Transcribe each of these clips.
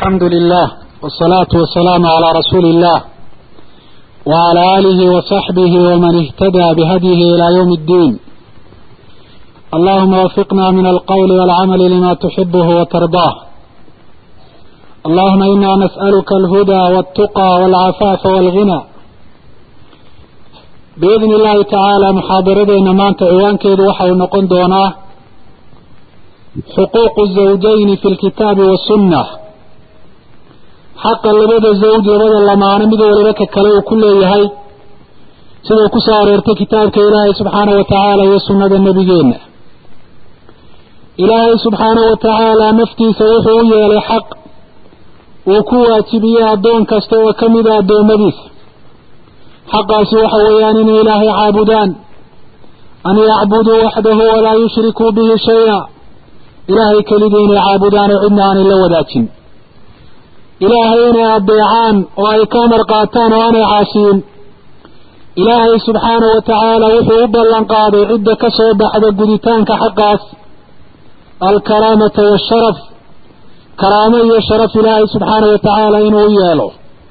الحمد لله والصلاة والسلام على رسول الله وعلى آله وصحبه ومن اهتدى بهديه إلى يوم الدين اللهم وفقنا من القول والعمل لما تحبه وترضاه اللهم إنا نسألك الهدى والتقى والعفاف والغنى بإذن الله تعالى محاضردين maanta ciwaankeedu waxa uu noqon doonaa xuquuq الزawjayn fi اlkitaabi والsunnة xaqa labada zawj labada lamaano mid waliba ka kale uu ku leeyahay sidau ku soo aroortay kitaabka ilaahay subxaanaه wa tacaala iyo sunnada nebigeenna ilaahay subxaanaه wa tacaala naftiisa wuxuu u yeelay xaq uu ku waajibiyey addoon kasta oo ka mida addoommadiisa xaqaasi waxa weeyaan inay ilaahay caabudaan an yacbuduu waxdahu walaa yushrikuu bihi shay-a ilaahay kelidii inay caabudaan oo cidna aanay la wadaajin ilaahay inay adeecaan oo ay ka amar qaataan oo aanay caasiyin ilaahay subxaanahu wa tacaala wuxuu u ballan qaaday cidda ka soo baxda guditaanka xaqaas alkaraamata waasharaf karaamo iyo sharaf ilaahay subxaanahu wa tacaala inuu u yeelo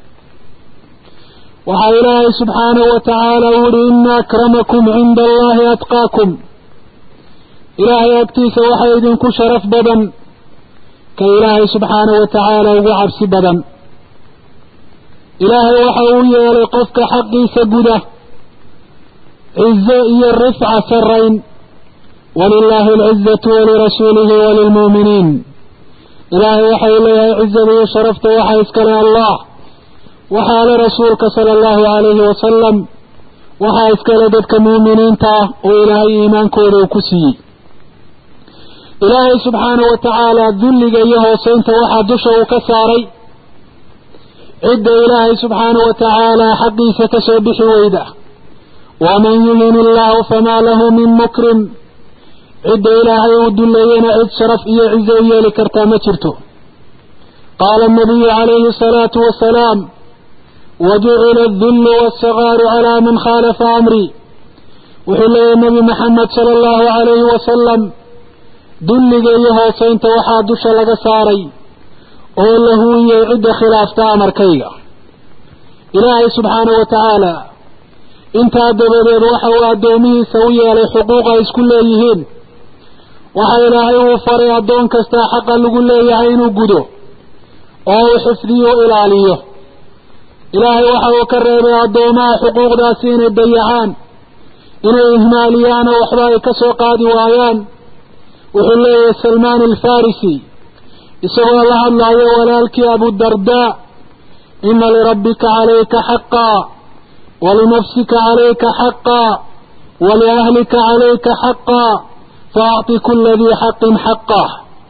waxaa ilaahay subxaanahu wa tacaala u yihi ina akramakum cinda allahi atqaakum ilaahay agtiisa waxaa idinku sharaf badan ka ilaahay subxaanahu wa tacaala ugu cabsi badan ilaahay waxa uu yeelay qofka xaqiisa guda cizo iyo rifca sarayn walilaahi alcizatu walirasuulihi walilmu'miniin ilaahay waxa uu leeyahay cizada iyo sharafta waxaa iskale allah waxaa le rasuulka sala allahu calayhi wasalam waxaa iskale dadka muuminiinta ah oo ilaahay iimaankooda uu ku siiyey ilaahay subxaanahu wa tacaala dulliga iyo hooseynta waxaa dusha uu ka saaray cidda ilaahay subxaanahu wa tacaala xaqiisa ka soo bixi weyda waman yuhin illaahu famaa lahu min mukrim cidda ilaahay uu dulleeyana cid sharaf iyo cizo u yeeli kartaa ma jirto qaala anabiyu calayhi asalaatu wasalaam wajucila adullu waasagaaru calaa man khaalafa amrii wuxuu leeyahy nebi maxamed sala allahu calayhi wasalam dulliga iyo hooseynta waxaa dusha laga saaray oo la huwiyey cidda khilaafta amarkayga ilaahay subxaanahu wa tacaala intaa dabadeed waxa uu addoomihiisa u yeelay xuquuq ay isku leeyihiin waxa ilaahay uu faray addoon kastaa xaqa lagu leeyahay inuu gudo oo uu xifdiyo o ilaaliyo ilaahay waxa uu ka reebay addoomaha xuquuqdaasi inay dayacaan inay ihmaaliyaan oo waxba ay ka soo qaadi waayaan wuxuu leeyahay salmaan alfarisi isagoo la hadlaayo walaalkii abudardaa ina lirabbika calayka xaqaa walinafsika calayka xaqaa waliahlika calayka xaqaa faacطi kula dii xaqin xaqah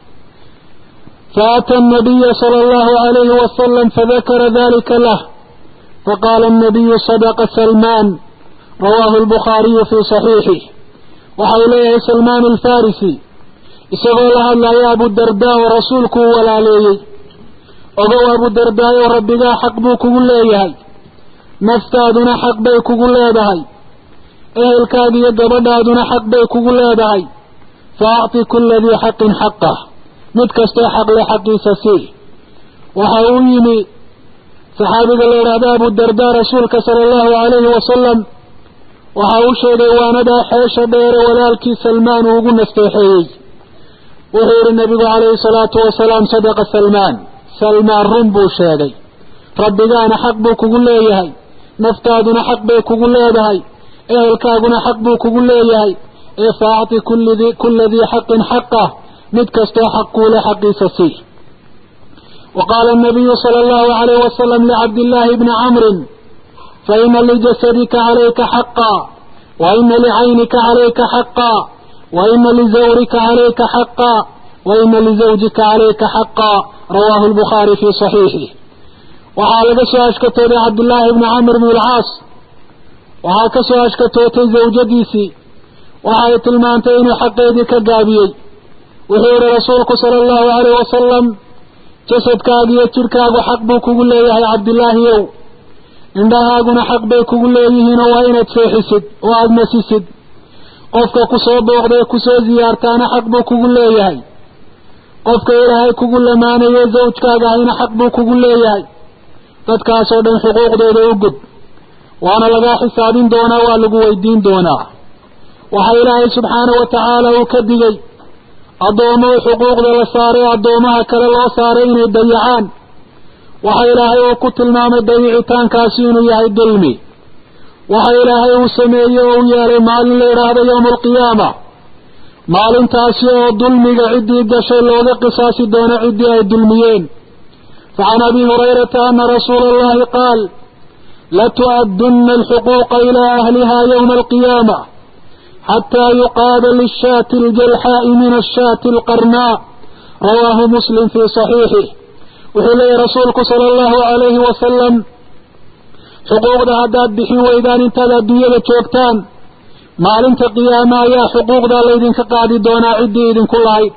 faأtى النabiya slى اllahu عalayhi wasalam fadakara dalika lah faqaala الnabiyu sadqa salmaan rawaahu اlbukhaariyu fii صaxiixih waxa uu leeyahay salmaan alfarisi isagoo la hadlaya abudardaa oo rasuulku uu walaaleeyey ogow abudardaayoo rabbigaa xaq buu kugu leeyahay naftaaduna xaq bay kugu leedahay ehelkaada iyo gabadhaaduna xaq bay kugu leedahay fa acti kula dii xaqin xaqah mid kastoo xaqle xaqiisa sii waxa uu yimi saxaabiga la yidhaahda abudardaa rasuulka sala allahu calayhi wasalam waxa uu sheegay waanadaa xeesha dheere walaalkii salmaan uu ugu nasteexeeyey wuxuu yihi nabigu calayhi salaatu wasalaam sadaqa salmaan salmaan run buu sheegay rabbigaana xaq buu kugu leeyahay naftaaduna xaq bay kugu leedahay ehelkaaguna xaq buu kugu leeyahay ee faacti kula dii xaqin xaqah mid kastoo xaq kuule xaqiisa sii wa qaala anabiyu sala allahu calayh wasalam licabdillaahi bni camrin faina lijasadika calayka xaqaa wa ina licaynika calayka xaqaa waina lizawrika calayka xaqaa waina lizawjika calayka xaqaa rawaahu lbukhaari fii saxiixih waxaa laga soo ashkatooday cabdullaahi bni camr bn alcaas waxaa ka soo ashkatootay zawjadiisii waxa ay tilmaantay inuu xaqeedii ka gaabiyey wuxuu yihi rasuulku sala allahu calayh wasalam jasadkaaga iyo jidhkaagu xaq buu kugu leeyahay cabdillaahiyow indhahaaguna xaq bay kugu leeyihiinoo waa inaad seexisid oo aada nasisid qofka ku soo booqday kusoo ziyaartaana xaq buu kugu leeyahay qofka ilaahay kugu lamaanayo zawjkaaga ahayna xaq buu kugu leeyahay dadkaasoo dhan xuquuqdooda u gud waana lagaa xisaabin doonaa waa lagu weydiin doonaa waxaa ilaahay subxaanahu wa tacaala uu ka digay addoommo xuquuqda la saaray addoomaha kale loo saaray inay dayacaan waxa ilaahay uu ku tilmaamay dayicitaankaasi inuu yahay dulmi waxa ilaahay uu sameeyey oo u yeelay maalin la yidhaahdo yowma alqiyaama maalintaasi oo dulmiga ciddii gashay looga qisaasi doono ciddii ay dulmiyeen facan abi hurayrata ana rasuula allahi qaal latu'addunna alxuquuqa ilaa ahliha yowma alqiyaama xataa yuqaada lishaati aljalxaa'i min ashaati alqarnaa rawaahu muslim fii saxiixih wuxuu leeyahy rasuulku sala allahu calayhi wasalam xuquuqda haddaad bixin weydaan intaad adduunyada joogtaan maalinta qiyaama ayaa xuquuqdaa laydinka qaadi doonaa ciddii idinku lahayd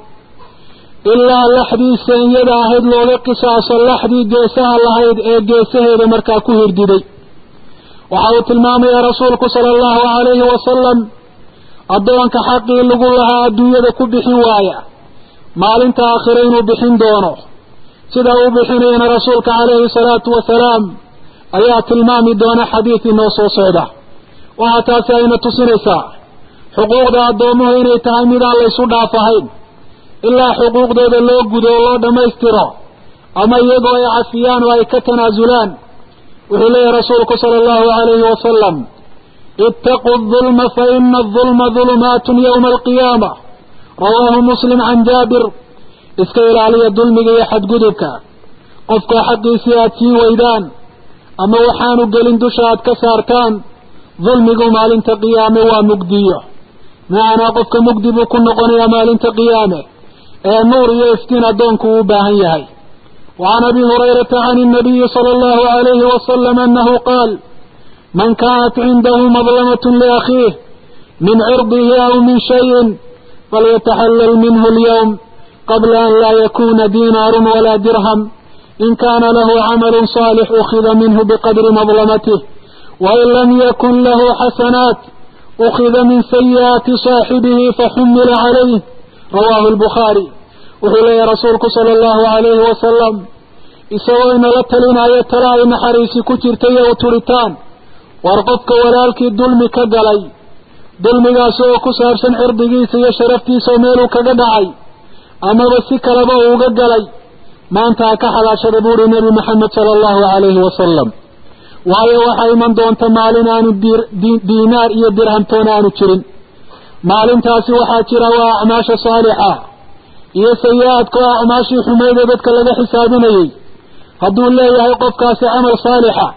ilaa laxdii senyada ahayd looga qisaaso laxdii geesaha lahayd ee geesaheeda markaa ku hirdiday waxa uu tilmaamayaa rasuulku sala allahu calayhi wasalam addoonka xaqii lagu lahaa adduunyada ku bixin waaya maalinta aakhire inuu bixin doono sida uu bixinayana rasuulka calayhi salaatu wasalaam ayaa tilmaami doona xadiid inoo soo socda waxaa taasi ayna tusinaysaa xuquuqda addoommuhu inay tahay midaan laysu dhaafahayn ilaa xuquuqdooda loo gudo oo loo dhammaystiro ama iyagoo ay cafiyaan oo ay ka tanaasulaan wuxuu leeyahy rasuulku sala allahu calayhi wasalam ittaquu adulma fa ina adulma dulumaatun yowma alqiyaama rawaahu muslim can jaabir iska ilaaliya dulmiga iyo xadgudubka qofka xaqiisii aad sii weydaan ama waxaanu gelin dusha aad ka saartaan dulmigu maalinta qiyaame waa mugdiyo macanaa qofka mugdi buu ku noqonayaa maalinta qiyaame ee nuur iyo iftiin addoonku uu u baahan yahay وعن أبي هريرة عن النبي صلى الله عليه وسلم أنه قال من كانت عنده مظلمة لأخيه من عرضه أو من شيء فليتحلل منه اليوم قبل أن لا يكون دينار ولا درهم إن كان له عمل صالح أخذ منه بقدر مظلمته وإن لم يكن له حسنات أخذ من سيئات صاحبه فحمل عليه رواه البخاري وحلي رسولك صلى الله عليه وسلم isagoo inala talinaayo tala ay naxariisi ku jirtay oo turitaan war qofka walaalkii dulmi ka galay dulmigaasi oo ku saabsan cirdigiisa iyo sharaftiisa oo meeluu kaga dhacay amaba si kaleba uuga galay maanta ha ka xalaashada buuhi nebi maxamed sala allahu calayhi wasalam waayo waxaa iman doonta maalin aanu diinaar iyo dirhamtoona aanu jirin maalintaasi waxaa jira waa acmaasha saalixa iyo sayi-aadka oo acmaashii xumeyd ee dadka laga xisaabinayey hadduu leeyahay qofkaasi camal saalixa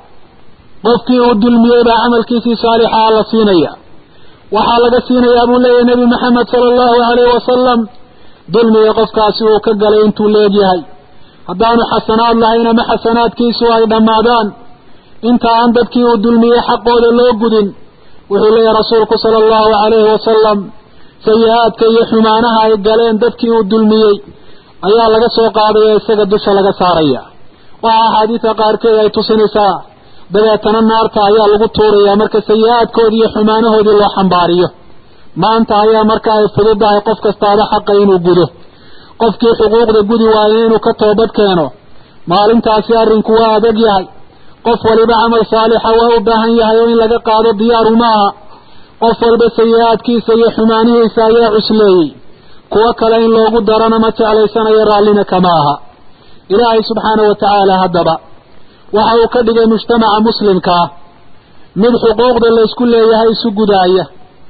qofkii uu dulmiyey baa camalkiisii saalixaa la siinaya waxaa laga siinayaa buu leeyahay nebi maxamed sala allahu calayhi wasalam dulmiga qofkaasi uu ka galay intuu leegyahay haddaanu xasanaad lahayn ama xasanaadkiisu ay dhammaadaan inta aan dadkii uu dulmiyey xaqooda loo gudin wuxuu leeyahay rasuulku sala allahu calayhi wasalam sayi-aadka iyo xumaanaha ay galeen dadkii uu dulmiyey ayaa laga soo qaadaya isaga dusha laga saaraya waxaa axaadiida qaarkeed ay tusinaysaa dabeetana naarta ayaa lagu tuurayaa marka sayi-aadkoodii iyo xumaanahoodii loo xambaariyo maanta ayaa marka ay fududahay qof kastaaba xaqa inuu gudo qofkii xuquuqda gudi waayo inuu ka toobad keeno maalintaasi arrinku waa adag yahay qof waliba camal saalixa waa u baahan yahay oo in laga qaado diyaaru ma aha qof walba sayi-aadkiisa iyo xumaanihiisa ayaa cusleeyey kuwo kale in loogu darana ma jeclaysanayo raallina kama aha ilaahay subxaana wa tacaala haddaba waxa uu ka dhigay mujtamaca muslimkaa mid xuquuqda laysku leeyahay isu gudaaya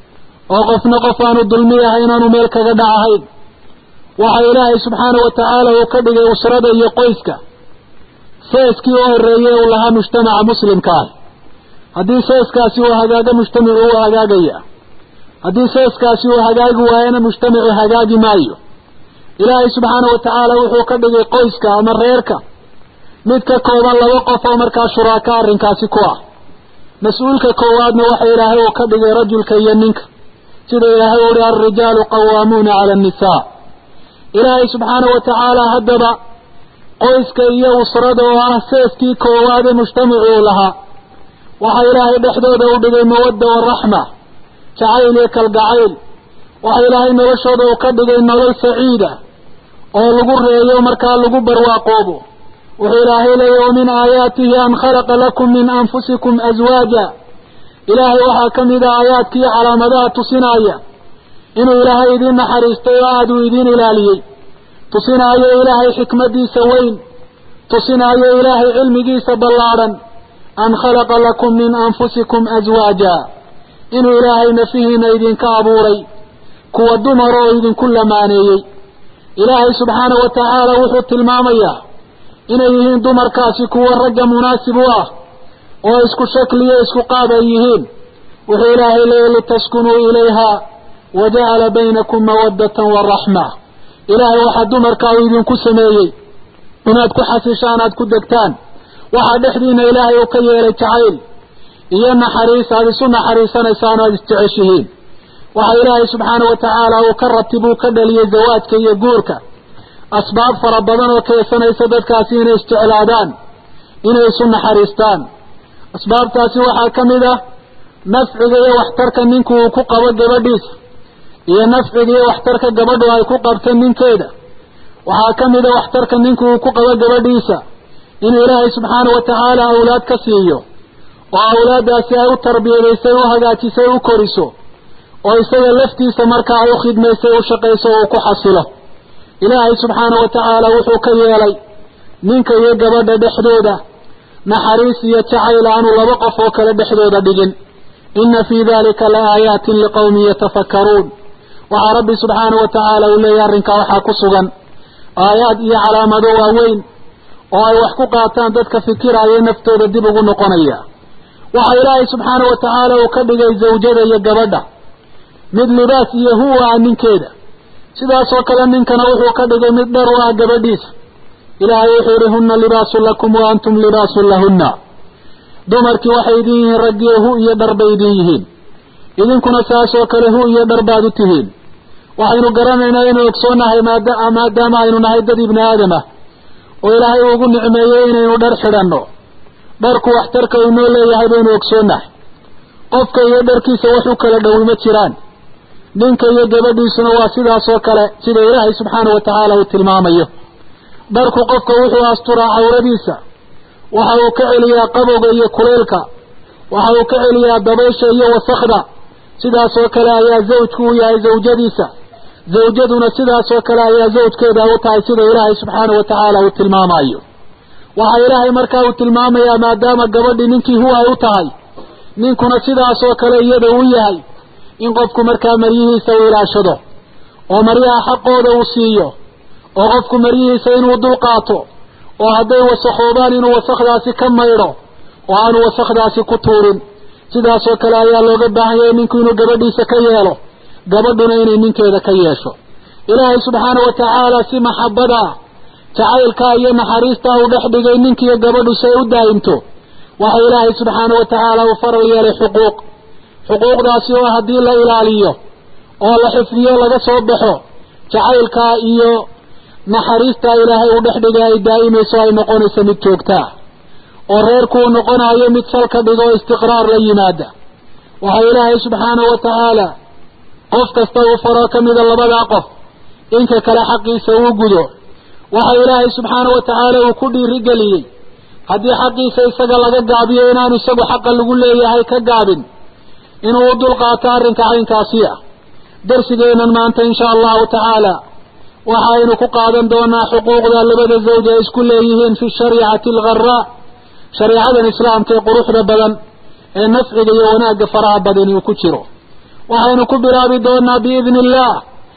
oo qofna qof aanu dulmi ahay inaanu meel kaga dhacahayn waxa ilaahay subxaana wa tacaala uu ka dhigay usrada iyo qoyska seeskii u horeeyey uu lahaa mujtamaca muslimka ah haddii seeskaasi uu hagaago mujtamacu uu hagaagaya haddii seeskaasi uu hagaagi waayana mujtamacu hagaagi maayo ilaahay subxaana wa tacaala wuxuu ka dhigay qoyska ama reerka mid ka kooban laba qof oo markaa shuraaka arrinkaasi ku ah mas-uulka koowaadna waxa ilaahay uu ka dhigay rajulka iyo ninka sida ilaahay uhi alrijaalu qawaamuuna cala annisaa ilaahay subxaana wa tacaala haddaba qoyska iyo usrada oo ah seeskii koowaad ee mujtamacu uu lahaa waxaa ilaahay dhexdooda u dhigay mawadda waraxma jacayl iyo kalgacayl waxa ilaahay noloshooda uu ka dhigay nolol saciida oo lagu reeyo markaa lagu barwaaqoobo wuxuu ilaahay leeyahy wa min aayaatihi an khalaqa lakum min anfusikum aswaaja ilaahay waxaa ka mid a aayaadkii calaamadaha tusinaaya inuu ilaahay idiin naxariistay oo aada uu idiin ilaaliyey tusinaayo ilaahay xikmadiisa weyn tusinaayo ilaahay cilmigiisa ballaadhan an khalaqa lakum min anfusikum aswaaja inuu ilaahay nafihiina idinka abuuray kuwa dumar oo idinku lamaaneeyey ilaahay subxaanahu wa tacaala wuxuu tilmaamayaa inay yihiin dumarkaasi kuwa ragga munaasib u ah oo isku shakliyo isku qaad ay yihiin wuxuu ilaahay leeyay litaskunuu ilayha wa jacala baynakum mawaddatan waraxma ilaahay waxaa dumarkaa uu idinku sameeyey inaad ku xasishaan aad ku degtaan waxaa dhexdiina ilaahay uu ka yeelay jacayl iyo naxariis aada isu naxariisanaysaan o aada isjeceshihiin waxaa ilaahay subxaanahu wa tacaala uu ka ratib uu ka dhaliyey zawaajka iyo guurka asbaab fara badan oo keensanaysa dadkaasi inay isjeclaadaan inay isu naxariistaan asbaabtaasi waxaa ka mid ah nafciga iyo waxtarka ninku uu ku qabo gabadhiisa iyo nafciga iyo waxtarka gabadhu ay ku qabto ninkeeda waxaa ka mid a waxtarka ninku uu ku qabo gabadhiisa inuu ilaahay subxaanahu wa tacaala awlaad ka siiyo oo awlaaddaasi ay u tarbiyadaysay u hagaajisay u koriso oo isaga laftiisa markaa ay u khidmaysay u shaqayso oo uu ku xasilo ilaahay subxaanahu wa tacaala wuxuu ka yeelay ninka iyo gabadha dhexdooda naxariis iyo jacayl aanu laba qof oo kale dhexdooda dhigin inna fii dalika la aayaatin liqawmin yatafakkaruun waxaa rabbi subxaanahu wa tacaala uu leeyahy arrinkaa waxaa ku sugan aayaad iyo calaamado waaweyn oo ay wax ku qaataan dadka fikiraya naftooda dib ugu noqonaya waxaa ilaahay subxaanahu wa tacaala uu ka dhigay zawjada iyo gabadha mid libaas iyo huwa ah ninkeeda sidaasoo kale ninkana wuxuu ka dhigay mid dhar u ah gabadhiisa ilaahay wuxuu yihi huna libaasun lakum wa antum libaasun lahunna dumarkii waxay idin yihiin raggiyo hu iyo dhar bay idin yihiin idinkuna saasoo kale hu iyo dhar baad u tihiin waxaynu garanaynaa inuu ogsoonahay maadaama aynu nahay dad ibni aadam ah oo ilaahay ugu nicmeeyey inaynu dhar xidhanno dharku waxtarka uu noo leeyahay baynu ogsoonahay qofka iyo dharkiisa wax u kala dhowi ma jiraan ninka iyo gabadhiisuna waa sidaasoo kale sida ilaahay subxaanahu wa tacaala uu tilmaamayo dharku qofka wuxuu asturaa cawradiisa waxa uu ka celiyaa qabowga iyo kuleylka waxa uu ka celiyaa dabaysha iyo wasakda sidaasoo kale ayaa zawjku u yahay zawjadiisa zawjaduna sidaasoo kale ayaa zawjkeeda u tahay sida ilaahay subxaanahu wa tacaala uu tilmaamayo waxaa ilaahay markaa uu tilmaamayaa maadaama gabadhii ninkii hu ay u tahay ninkuna sidaasoo kale iyada uu yahay in qofku markaa maryihiisa uu ilaashado oo maryaha xaqooda uu siiyo oo qofku maryihiisa inuu dulqaato oo hadday wasakhoobaan inuu wasakdaasi ka maydho oo aanu wasakdaasi ku tuurin sidaasoo kale ayaa looga baahan yahay ninku inuu gabadhiisa ka yeelo gabadhuna inay ninkeeda ka yeesho ilaahay subxaana wa tacaala si maxabada jacaylkaa iyo naxariistaa uu dhex dhigay ninkiiyo gabadhu si ay u daa'imto waxa ilaahay subxaana wa tacaala uu faral yeelay xuquuq xuquuqdaasi oo haddii la ilaaliyo oo la xifdiyo laga soo baxo jacaylkaa iyo naxariistaa ilaahay uu dhex dhigay ay daa'imayso ay noqonayso mid joogtaa oo reerkuu noqonayo mid salka dhigo oo istiqraar la yimaada waxa ilaahay subxaanahu wa tacaala qof kasta uu faro ka mida labadaa qof inka kale xaqiisa uu gudo waxa ilaahay subxaanahu wa tacaala uu ku dhiirigeliyey haddii xaqiisa isaga laga gaabiyo inaanu isagu xaqa lagu leeyahay ka gaabin inuu u dulqaato arrinka caynkaasi ah darsigeennan maanta insha allahu tacaala waxaynu ku qaadan doonaa xuquuqda labada zawj ay isku leeyihiin fi shariicati algharaa shareecadan islaamka ee quruxda badan ee nafciga iyo wanaagga faraha badani uu ku jiro waxaynu ku bilaabi doonaa biidni illaah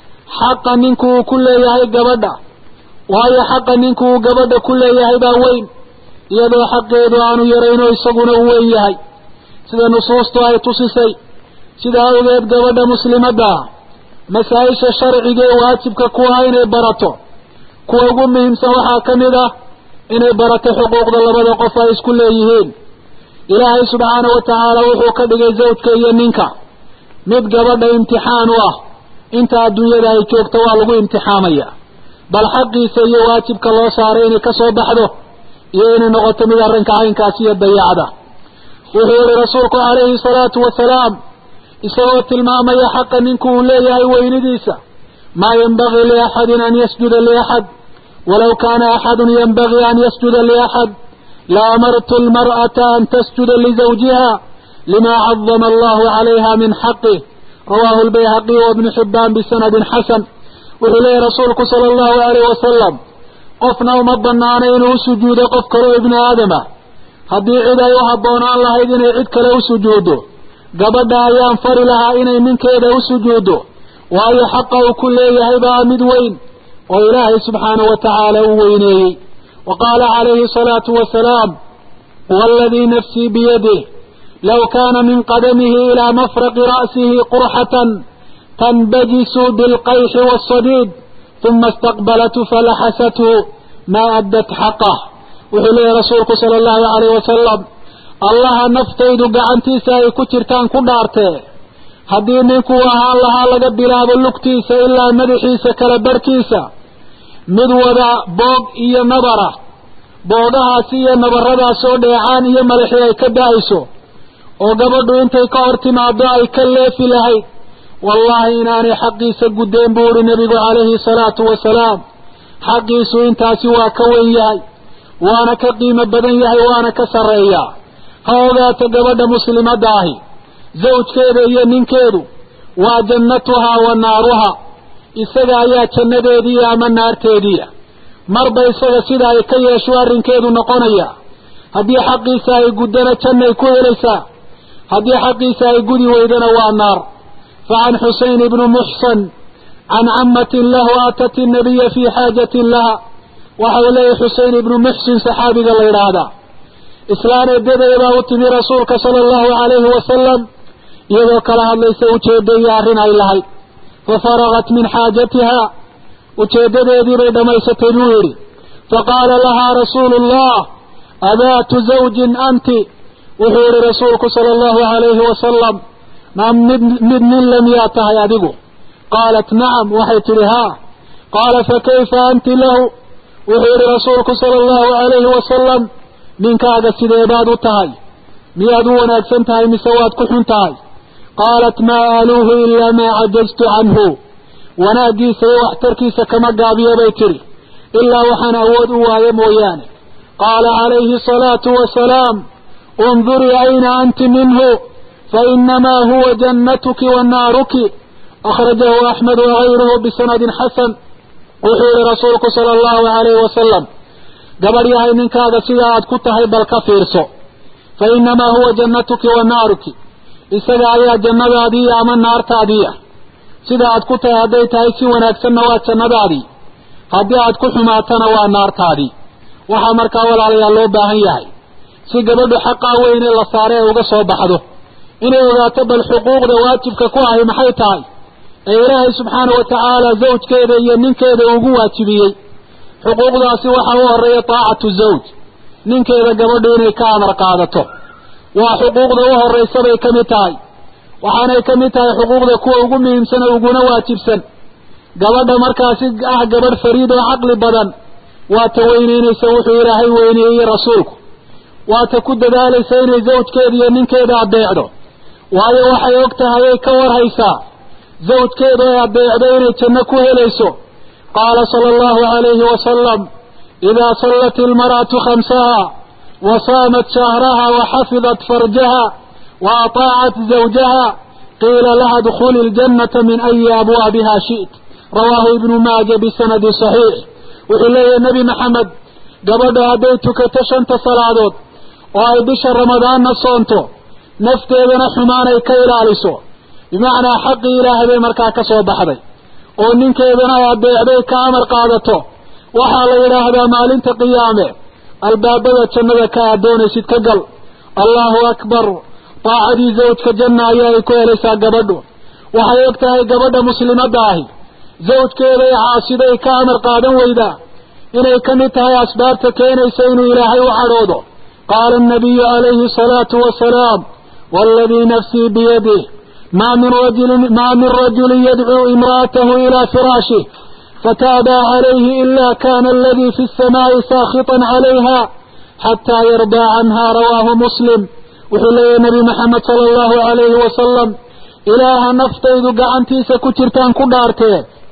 xaqa ninku uu ku leeyahay gabadha waayo xaqa ninku uu gabadha ku leeyahay baa weyn iyadoo xaqeedu aanu yarayno isaguna uu weyn yahay sida nusuustu ay tusisay sida awgeed gabadha muslimadda ah masaa-isha sharciga ee waajibka ku ah inay barato kuwa ugu muhiimsan waxaa ka mid ah inay barato xuquuqda labada qof ay isku leeyihiin ilaahay subxaanahu wa tacaala wuxuu ka dhigay zawjka iyo ninka mid gabadha imtixaan u ah inta adduunyada ay joogto waa lagu imtixaamaya bal xaqiisa iyo waajibka loo saaray inay ka soo baxdo iyo inay noqoto mid arrinka caynkaas iyo dayacda wuxuu yihi rasuulku calayhi salaatu wasalaam isagoo tilmaamaya xaqa ninku uu leeyahay weynidiisa maa yanbagii liaxadin an yasjuda liaxad walow kaana axadun yanbagii an yasjuda liaxad laamartu almar'ata an tasjuda lizawjiha lima cadama allahu calayha min xaqih rawaahu albayhaqiy wabnu xibbaan bisanadin xasan wuxuu leeyahy rasuulku sala allahu alayh wasalam qofna uma banaana inuu u sujuudo qof kaleo ibni aadama haddii cid ay u habboonaan lahayd inay cid kale u sujuuddo gabadha ayaan fari lahaa inay ninkeeda u sujuuddo waayo xaqa uu ku leeyahay baa mid weyn oo ilaahay subxaanahu wa tacaala u weyneeyey wa qaala calayhi salaatu wasalaam waaladii nafsii biyadih low kaana min qadamihi ilaa mafraqi ra'sihi qurxatan tanbajisu bilqayxi waasadiid uma istaqbalatu falaxasathu maa addat xaqah wuxuu leeyahy rasuulku sala allahu calayh wasalam allaha naftaydu gacantiisa ay ku jirtaan ku dhaartee haddii ninkuu ahaan lahaa laga bilaabo lugtiisa ilaa madaxiisa kala barhkiisa mid wada boog iyo nabara boogahaasi iyo nabaradaas oo dheecaan iyo madaxii ay ka da-ayso oo gabadhu intay ka hor timaado ay ka leefi lahayd wallaahi inaanay xaqiisa guddeen buu uhi nebigu calayhi salaatu wasalaam xaqiisu intaasi waa ka wen yahay waana ka qiimo badan yahay waana ka sarreeyaa ha ogaato gabadha muslimadda ahi zawjkeeda iyo ninkeedu waa jannatuhaa wa naaruha isaga ayaa jannadeediiya ama naarteediia marba isaga sida ay ka yeesho arrinkeedu noqonaya haddii xaqiisa ay guddana jannay ku helaysaa haddii xaqiisa ay gudi weydana waa naar fa can xuseyn ibni muxsan can cammatin lahu aatat innabiya fii xaajatin laha waxa uu leeyahy xuseyn ibnu muxsin saxaabiga la yidhaahdaa islaan eedadeedaa u timi rasuulka sala allahu calayhi wasalam iyadoo kala hadlaysa ujeedda iyo arrin ay lahayd fa faragat min xaajatiha ujeeddadeedii bay dhammaysatay buu yidhi faqaala lahaa rasuulu allah adaatu zawjin anti wuxuu yihi rasuulku sala allahu calayhi wasalam ma mid mid nin le miyaa tahay adigu qaalat nacam waxay tidhi haa qaala fakayfa anti lahu wuxuu yihi rasuulku sala allahu calayhi wasalam ninkaaga sidee baad u tahay miyaad u wanaagsan tahay mise waad ku xun tahay qaalat maa aaluuhu ilaa maa cajaztu canhu wanaaggiisa iyo waxtarkiisa kama gaabiyo bay tidhi ilaa waxaan awood u waayo mooyaane qaala calayhi asalaatu wasalaam undurii ayna anti minhu fainamaa huwa jannatuki wa naaruki akhrajahu axmed wagayruhu bisanadin xasan wuxuu yihi rasuulku sala allahu calayhi wasalam gabadh yahay ninkaaga sida aad ku tahay bal ka fiirso fa inamaa huwa jannatuki wa naaruki isaga ayaa jannadaadiiya ama naartaadiiya sida aad ku tahay hadday tahay si wanaagsanna waa jannadaadii haddii aad ku xumaatana waa naartaadii waxaa markaa walaalayaal loo baahan yahay si gabadhu xaqaa weyne la saare ee uga soo baxdo inay ogaato bal xuquuqda waajibka ku ahi maxay tahay ee ilaahay subxaana wa tacaala zawjkeeda iyo ninkeeda ugu waajibiyey xuquuqdaasi waxaa u horeeya taacatu zawj ninkeeda gabadhu inay ka amar qaadato waa xuquuqda u horraysa bay ka mid tahay waxaanay ka mid tahay xuquuqda kuwa ugu muhiimsan oo uguna waajibsan gabadha markaasi ah gabadh fariid oo caqli badan waa ta weyneynaysa wuxuu ilaahay weyneeyey rasuulku waa ta ku dadaalaysa inay zawjkeeda iyo ninkeeda adeecdo waayo waxay og tahay ay ka warhaysaa zawjkeeda ay adeecdo inay janno ku helayso qaala sala allahu calayhi wasalam idaa sallat ilmar'atu khamsaha wa saamat shahraha wa xafidat farjaha wa ataacat zawjaha qiila laha dkhuli iljannata min ayi abwaabiha shi't rawaahu ibnu maaja bisanadi saxiix wuxuu leeyahay nebi maxamed gabadha hadday tukato shanta salaadood oo ay bisha ramadaanna soonto nafteedana xumaan ay ka ilaaliso bimacnaa xaqii ilaahay bay markaa ka soo baxday oo ninkeedana ay adeecday ka amar qaadato waxaa la yidhaahdaa maalinta qiyaame albaabada jannada ka aad doonaysid ka gal allahu akbar daacadii zawjka janna ayaa ay ku helaysaa gabadhu waxay og tahay gabadha muslimadda ahi zawjkeeday caasiday ka amar qaadan weydaa inay ka mid tahay asbaabta keenaysa inuu ilaahay u cadhoodo qaala annabiyu calayhi asalaatu wasalaam waaladii nafsii biyadih maa min rajulin maa min rajulin yadcuu imra'atahu ilaa firaashih fataabaa calayhi ila kana aladii fi الsamaa'i saakhiطan calayha xataa yardaa canha rawaahu muslim wuxuu leeyahay nebi maxamed sala allahu calayhi wasalam ilaaha naftaydu gacantiisa ku jirtaan ku dhaartee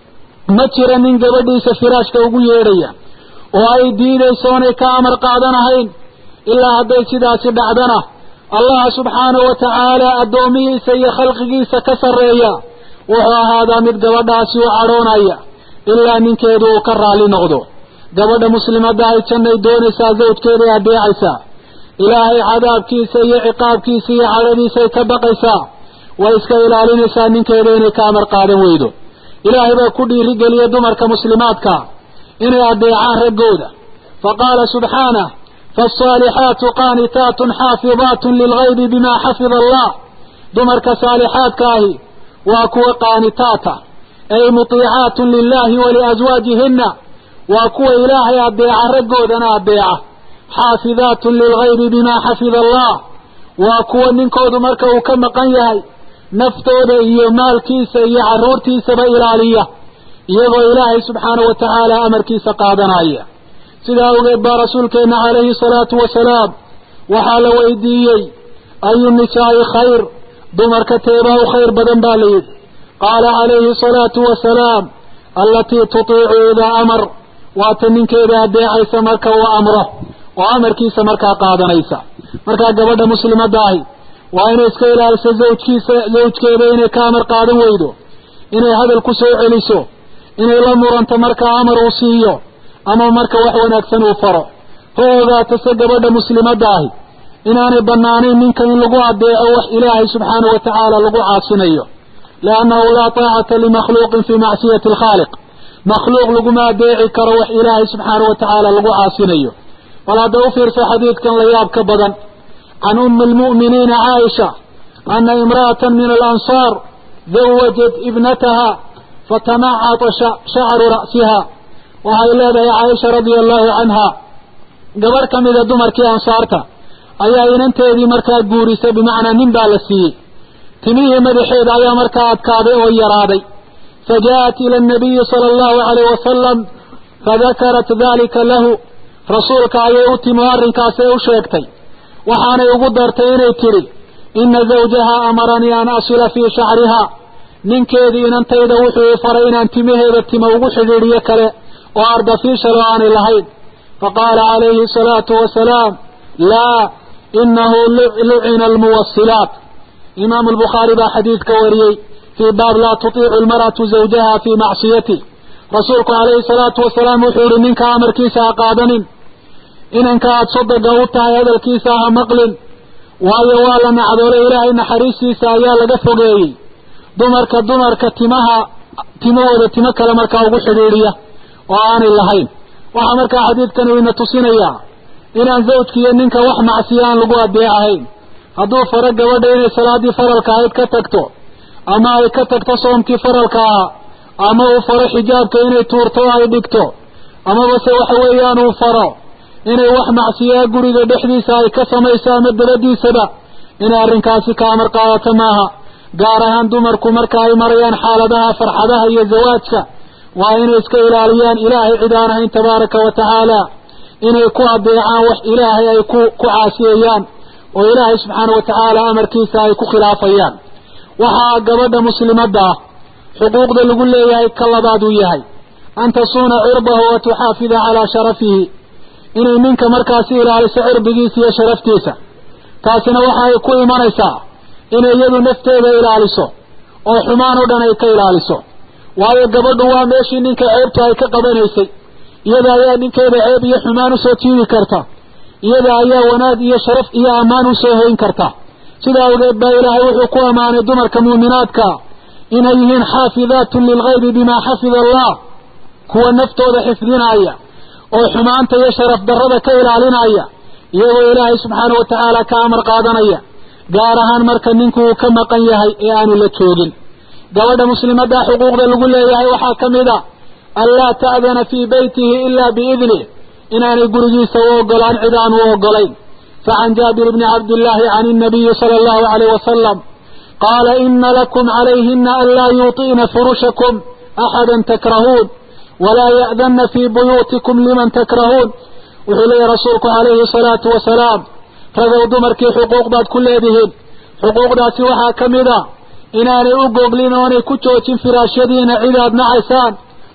ma jira nin gabadhiisa firaashka ugu yeedhaya oo ay diidayso onay ka amar qaadanahayn ilaa hadday sidaasi dhacdana allah subxaanahu wa tacaala addoomihiisa iyo khalqigiisa ka sarreeya wuxuu ahaadaa mid gabadhaasi u cadhoonaya ilaa ninkeedu uu ka raalli noqdo gabadha muslimadda ay jannay doonaysaa zawjkeeday adeecaysaa ilaahay cadaabkiisa iyo ciqaabkiisa iyo cadhadiisay ka baqaysaa way iska ilaalinaysaa ninkeeda inay ka amar qaadan weydo ilaahay baa ku dhiirigeliya dumarka muslimaadka inay adeecaan raggooda fa qaala subxaanah faalsaalixaatu qaanitaatun xaafidaatun lilgaybi bimaa xafida allah dumarka saalixaadka ahi waa kuwa qaanitaata ay mutiicaatun lilahi waliaswaajihinna waa kuwa ilaahay adeeca raggoodana adeeca xaafidaatun lilgaybi bimaa xafida allah waa kuwa ninkoodu marka uu ka maqan yahay naftooda iyo maalkiisa iyo carruurtiisaba ilaaliya iyagoo ilaahay subxaanahu wa tacaala amarkiisa qaadanaya sidaa awgeed baa rasuulkeenna calayhi salaatu wasalaam waxaa la weydiiyey ayu nisaa'i khayr dumarka teebaa u khayr badan baa layidhi qaala calayhi salaatu wasalaam allatii tutiicu idaa amar waata ninkeeda adeecaysa marka uu amro oo amarkiisa markaa qaadanaysa markaa gabadha muslimadda ahi waa inay iska ilaaliso zawjkiisa zawjkeeda inay ka amar qaadan weydo inay hadal ku soo celiso inay la muranto markaa amar uu siiyo ama marka wax wanaagsan uu faro ha ogaato se gabadha muslimadda ahi inaanay bannaanayn ninka in lagu adeeco wax ilaahay subxaanahu wa tacaala lagu caasinayo liannahu laa taacata limakhluuqin fii macsiyati alkhaaliq makhluuq laguma adeeci karo wax ilaahay subxaanahu wa tacaala lagu caasinayo bal hadda u fiirso xadiidkan la yaab ka badan can ummi almu'miniina caaisha ana imra'atan min alansaar zawajat ibnataha fatamacata shacru ra'siha waxay leedahay caaisha radia allahu canha gabarh ka mida dumarkii ansaarta ayaa inanteedii markaa guurisay bimacnaa nin baa la siiyey timihii madaxeeda ayaa markaa adkaaday oo yaraaday fajaءat ila الnabiyi salى اllahu alayh wasalam fadakarat dalika lahu rasuulka ayay u timi oo arrinkaasay u sheegtay waxaanay ugu dartay inay tidhi ina zawjaha amaranii an asila fii shacriha ninkeedii inantayda wuxuu faray inaan timaheeda tima ugu xidhiidhiyo kale oo ardafiishalo aanay lahayn faqaala calayhi asalaatu wasalaam laa inahu lucina almuwasilaat imaamu albukhaari baa xadiidka wariyey fii baab laa tutiicu almar'atu zawjaha fii macsiyati rasuulku calayhi salaatu wasalaam wuxuu yihi ninka amarkiisa ha qaadanin inanka aada sodoga u tahay hadalkiisa ha maqlin waayo waa la nacdoolay ilaahay naxariistiisa ayaa laga fogeeyey dumarka dumarka timaha timahooda timo kale markaa ugu xidhiidhiya oo aanay lahayn waxaa markaa xadiidkani ina tusinayaa inaan zawjkiiyo ninka wax macsiya aan lagu adeecahayn hadduu faro gabadha inay salaaddii faralka ahayd ka tagto ama ay ka tagto soomkii faralka ahaa ama uu faro xijaabka inay tuurto o ay dhigto amaba se waxa weeyaan uu faro inay wax macsiyaa guriga dhexdiisa ay ka samayso ama dabadiisaba inay arrinkaasi ka amar qaadato maaha gaar ahaan dumarku marka ay marayaan xaaladaha farxadaha iyo zawaajka waa inay iska ilaaliyaan ilaahay cid aan ahayn tabaaraka wa tacaala inay ku adeecaan wax ilaahay ay ku ku caasiyayaan oo ilaahay subxaana wa tacaala amarkiisa ay ku khilaafayaan waxaa gabadha muslimadda ah xuquuqda lagu leeyahay ka labaad uu yahay an tasuuna cirdahu wa tuxaafida calaa sharafihi inay ninka markaasi ilaaliso cirdigiisa iyo sharaftiisa taasina waxa ay ku imanaysaa inay iyadu nafteeda ilaaliso oo xumaan oo dhan ay ka ilaaliso waayo gabadhu waa meeshii ninka ceebta ay ka qabanaysay iyada ayaa ninkeeda ceeb iyo xumaan usoo jiidi karta iyada ayaa wanaag iyo sharaf iyo ammaan usoo hoyn karta sidaa awgeed baa ilaahay wuxuu ku ammaanay dumarka muuminaadka inay yihiin xaafidaatun lilgaybi bimaa xafida allah kuwa naftooda xifdinaya oo xumaanta iyo sharaf darrada ka ilaalinaya iyagoo ilaahay subxaana wa tacaala ka amar qaadanaya gaar ahaan marka ninku uu ka maqan yahay ee aanu la joogin gabadha muslimadda xuquuqda lagu leeyahay waxaa ka mid a anlaa ta'dana fii beytihi ilaa biidnih inaanay gurigiisa u ogolaan cid aan u ogolayn facan jaabir bni cabdillaahi can innabiyi sala allahu alayh wasalam qaala ina lakum calayhina anlaa yuuطi'na furushakum axada takrahuun walaa ya'danna fii buyuutikum liman takrahuun wuxuu leeyahy rasuulku calayhi salaatu wasalaam ragow dumarkii xuquuq baad ku leedihiin xuquuqdaasi waxaa ka mid a inaanay u goglin oonay ku joojin firaashyadiina cid aad nacaysaan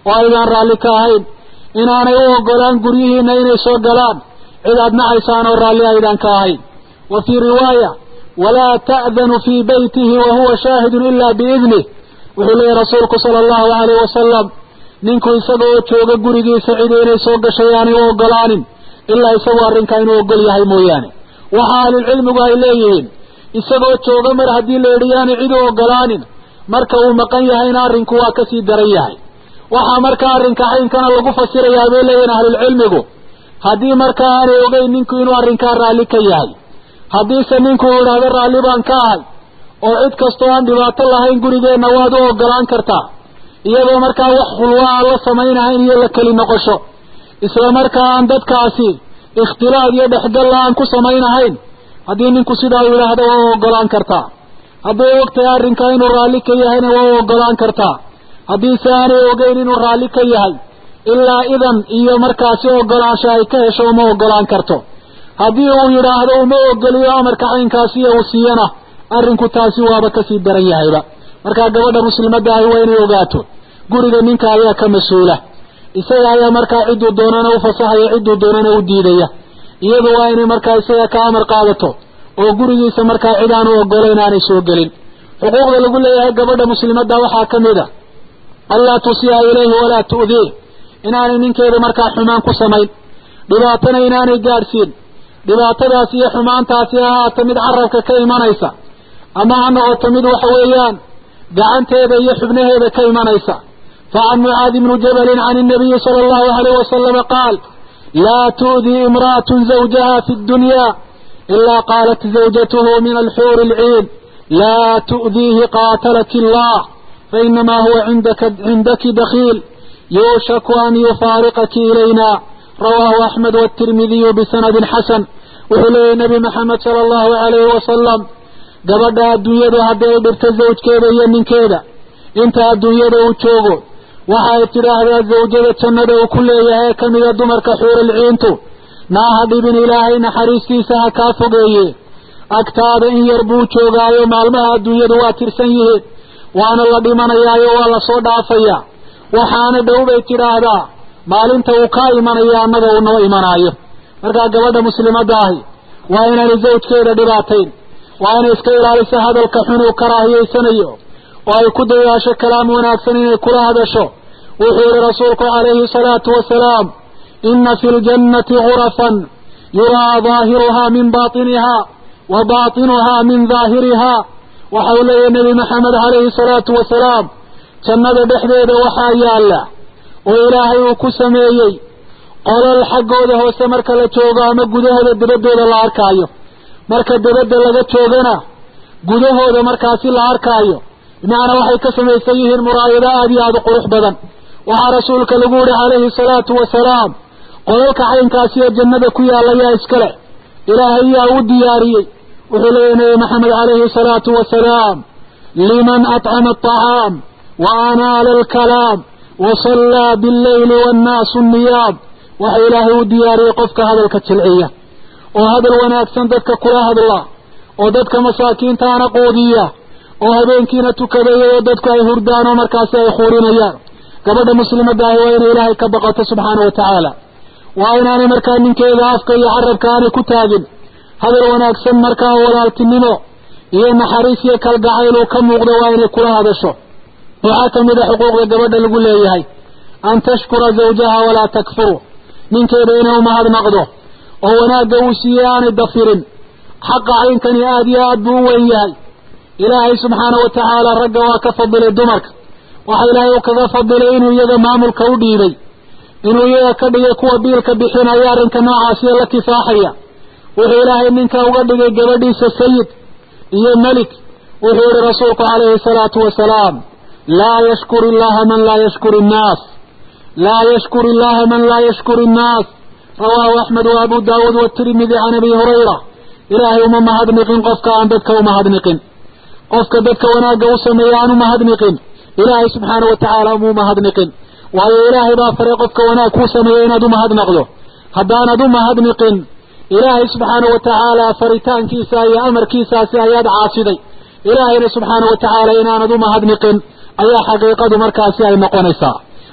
oo aydaan raalli ka ahayn inaanay u ogolaan guryihiinna inay soo galaan cid aad nacaysaan oo raalli aydaan ka ahayn wa fii riwaaya walaa ta'danu fii beytihi wa huwa shaahidun ilaa biidnih wuxuu leeyahy rasuulku sala allahu alayh wasalam ninku isaga oo jooga gurigiisa cidi inay soo gashay aanay u ogolaanin ilaa isagu arrinkaa inuu ogol yahay mooyaane waxa ahlulcilmigu ay leeyihiin isagoo jooga mar haddii la yidhi yaanay cid u ogolaanin marka uu maqan yahayna arrinku waa kasii daran yahay waxaa markaa arrinka caynkana lagu fasirayaa bay leeyihin ahlulcilmigu haddii markaa aanay ogeyn ninku inuu arrinkaa raalli ka yahay haddiise ninku uu idhaahdo raalli baan ka ahay oo cid kastoo aan dhibaato lahayn gurigeenna waad u ogolaan kartaa iyadoo markaa wax khulwa aan la samaynahayn iyo la keli noqosho isla markaa aan dadkaasi ikhtilaad iyo dhexgalla aan ku samaynahayn haddii ninku sidaa uu yidhaahdo waa u ogolaan kartaa hadday ogtahay arrinkaa inuu raalli ka yahayna waa u ogolaan kartaa haddiise aanay ogeyn inuu raalli ka yahay ilaa idan iyo markaasi ogolaansho ay ka hesho uma ogolaan karto haddii uu yidhaahdo uma ogoliyo amarka caynkaasiyo uu siiyana arrinku taasi waaba kasii daran yahayba markaa gabadha muslimadda ahi waa inay ogaato guriga ninka ayaa ka mas-uula isaga ayaa markaa cidduu doonana u fasaxaya cidduu doonana u diidaya iyadu waa inay markaa isaga ka amar qaadato oo gurigiisa markaa cid aan u ogolayn aanay soo gelin xuquuqda lagu leeyahay gabadha muslimadda waxaa ka mid a anlaa tusiiha ilayhi walaa tu'diih inaanay ninkeeda markaa xumaan ku samayn dhibaatana inaanay gaadhsiin dhibaatadaas iyo xumaantaasi ha ahaata mid carabka ka imanaysa ama ha noqoto mid waxa weeyaan gacanteeda iyo xubnaheeda ka imanaysa facan mucaadi bni jabalin can الnabiyi salى اllahu alayh wasalama qaal laa tu'dii imra'atu zawjaha fi اdunya ila qaalat zawjatuhu min alxuuri اlciin laa tu'diihi qaatalaki اllah fainama huwa cindaki dakiil yuushaku an yufaariqaki ilayna rawaahu axmed wاtirmidiyu bisanadin xasan wuxuu leeyahy nebi maxamed sala allahu alayhi wasalam gabadha adduunyadu haddii ay dhibto zawjkeeda iyo ninkeeda inta adduunyada uu joogo waxa ay tidhaahdaa zawjada jannada uu ku leeyahay ee ka mida dumarka xuuralciintu naaha dhibin ilaahay naxariistiisa ha kaa fogeeye agtaada in yar buu joogaayo maalmaha adduunyadu waa tirsan yihiin waana la dhimanayaayo waa la soo dhaafayaa waxaana dhow bay tidhaahdaa maalinta uu kaa imanayo annaga uu noo imanaayo markaa gabadha muslimadda ahi waa inaanay zawjkeeda dhibaatayn waa inay iska ilaaliso hadalka xun uu karaahiyaysanayo oo ay ku dadaasho kalaam wanaagsan inay kula hadasho wuxuu yihi rasuulku calayhi salaatu wasalaam ina fi ljannati gurafan yuraa daahiruhaa min baatiniha wa baatinuhaa min daahiriha waxau leeyahy nebi maxamed calayhi salaatu wasalaam jannada dhexdeeda waxaa yaalla oo ilaahay uu ku sameeyey qolal xaggooda hoose marka la joogo ama gudahooda dabaddooda la arkaayo marka dabadda laga joogana gudahooda markaasi la arkaayo bimacnaa waxay ka samaysan yihiin muraayado aada iyo aada u qurux badan waxaa rasuulka lagu yihi calayhi salaatu wasalaam qolalka caynkaasiyo jannada ku yaalla yaa iskale ilaahay yaa u diyaariyey wuxuu leeyahy nabi maxamed calayhi salaatu wasalaam liman atcama atacaam wa anaala alkalaam wa sallaa billeyli waannaasu niyaam waxa ilaahay u diyaariyey qofka hadalka jilciya oo hadal wanaagsan dadka kula hadla oo dadka masaakiintaana qoodiya oo habeenkiina tukada iyadoo dadku ay hurdaan oo markaasi ay khuurinayaan gabadha muslimadda ahi waa inay ilaahay ka baqato subxaana wa tacaala waa inaanay markaa ninkeeda afka iyo carabka aanay ku taagin hadal wanaagsan markaa walaaltinimo iyo naxariis iyo kalgacayl uu ka muuqdo waa inay kula hadasho waxaa ka mid a xuquuqda gabadha lagu leeyahay an tashkura zawjaha walaa takfuru ninkeeda inay umahadnaqdo oo wanaagga uu siiyey aanay dafirin xaqa caynkani aada iyo aad buu u weyn yahay ilaahay subxaana wa tacaala ragga waa ka fadilay dumarka waxa ilaahay uu kaga fadilay inuu iyaga maamulka u dhiibay inuu iyaga ka dhigay kuwa biilka bixinaya arrinka noocaasiyo la kifaaxaya wuxuu ilaahay ninka uga dhigay gabadhiisa sayid iyo melik wuxuu yihi rasuulku calayhi salaatu wasalaam laa yashkuru illaha man laa yashkuru innaas laa yashkuru illaha man laa yashkuru innaas rawaahu axmed wa abu daawuud watirmidi can abi hurayra ilaahay uma mahadniqin qofka aan dadka umahadniqin qofka dadka wanaagga u sameeya aan umahadniqin ilaahay subxaana wa tacaala uma umahadniqin waayo ilaahay baa faray qofka wanaag kuu sameeya inaad umahadnaqdo haddaanad umahadniqin ilaahay subxaana wa tacaala faritaankiisa iyo amarkiisaasi ayaad caasiday ilaahayna subxaana wa tacaala inaanad umahadniqin ayaa xaqiiqadu markaasi ay noqonaysaa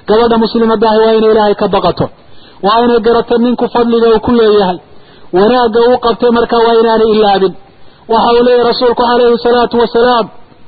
gabadha muslimadaahi waa inay ilaahay ka baqato waa inay garato ninku fadliga uu ku leeyahay wanaagga uu qabtay markaa waa inaanay ilaabin waxa uu leeyahy rasuulku calayhi salaatu wasalaam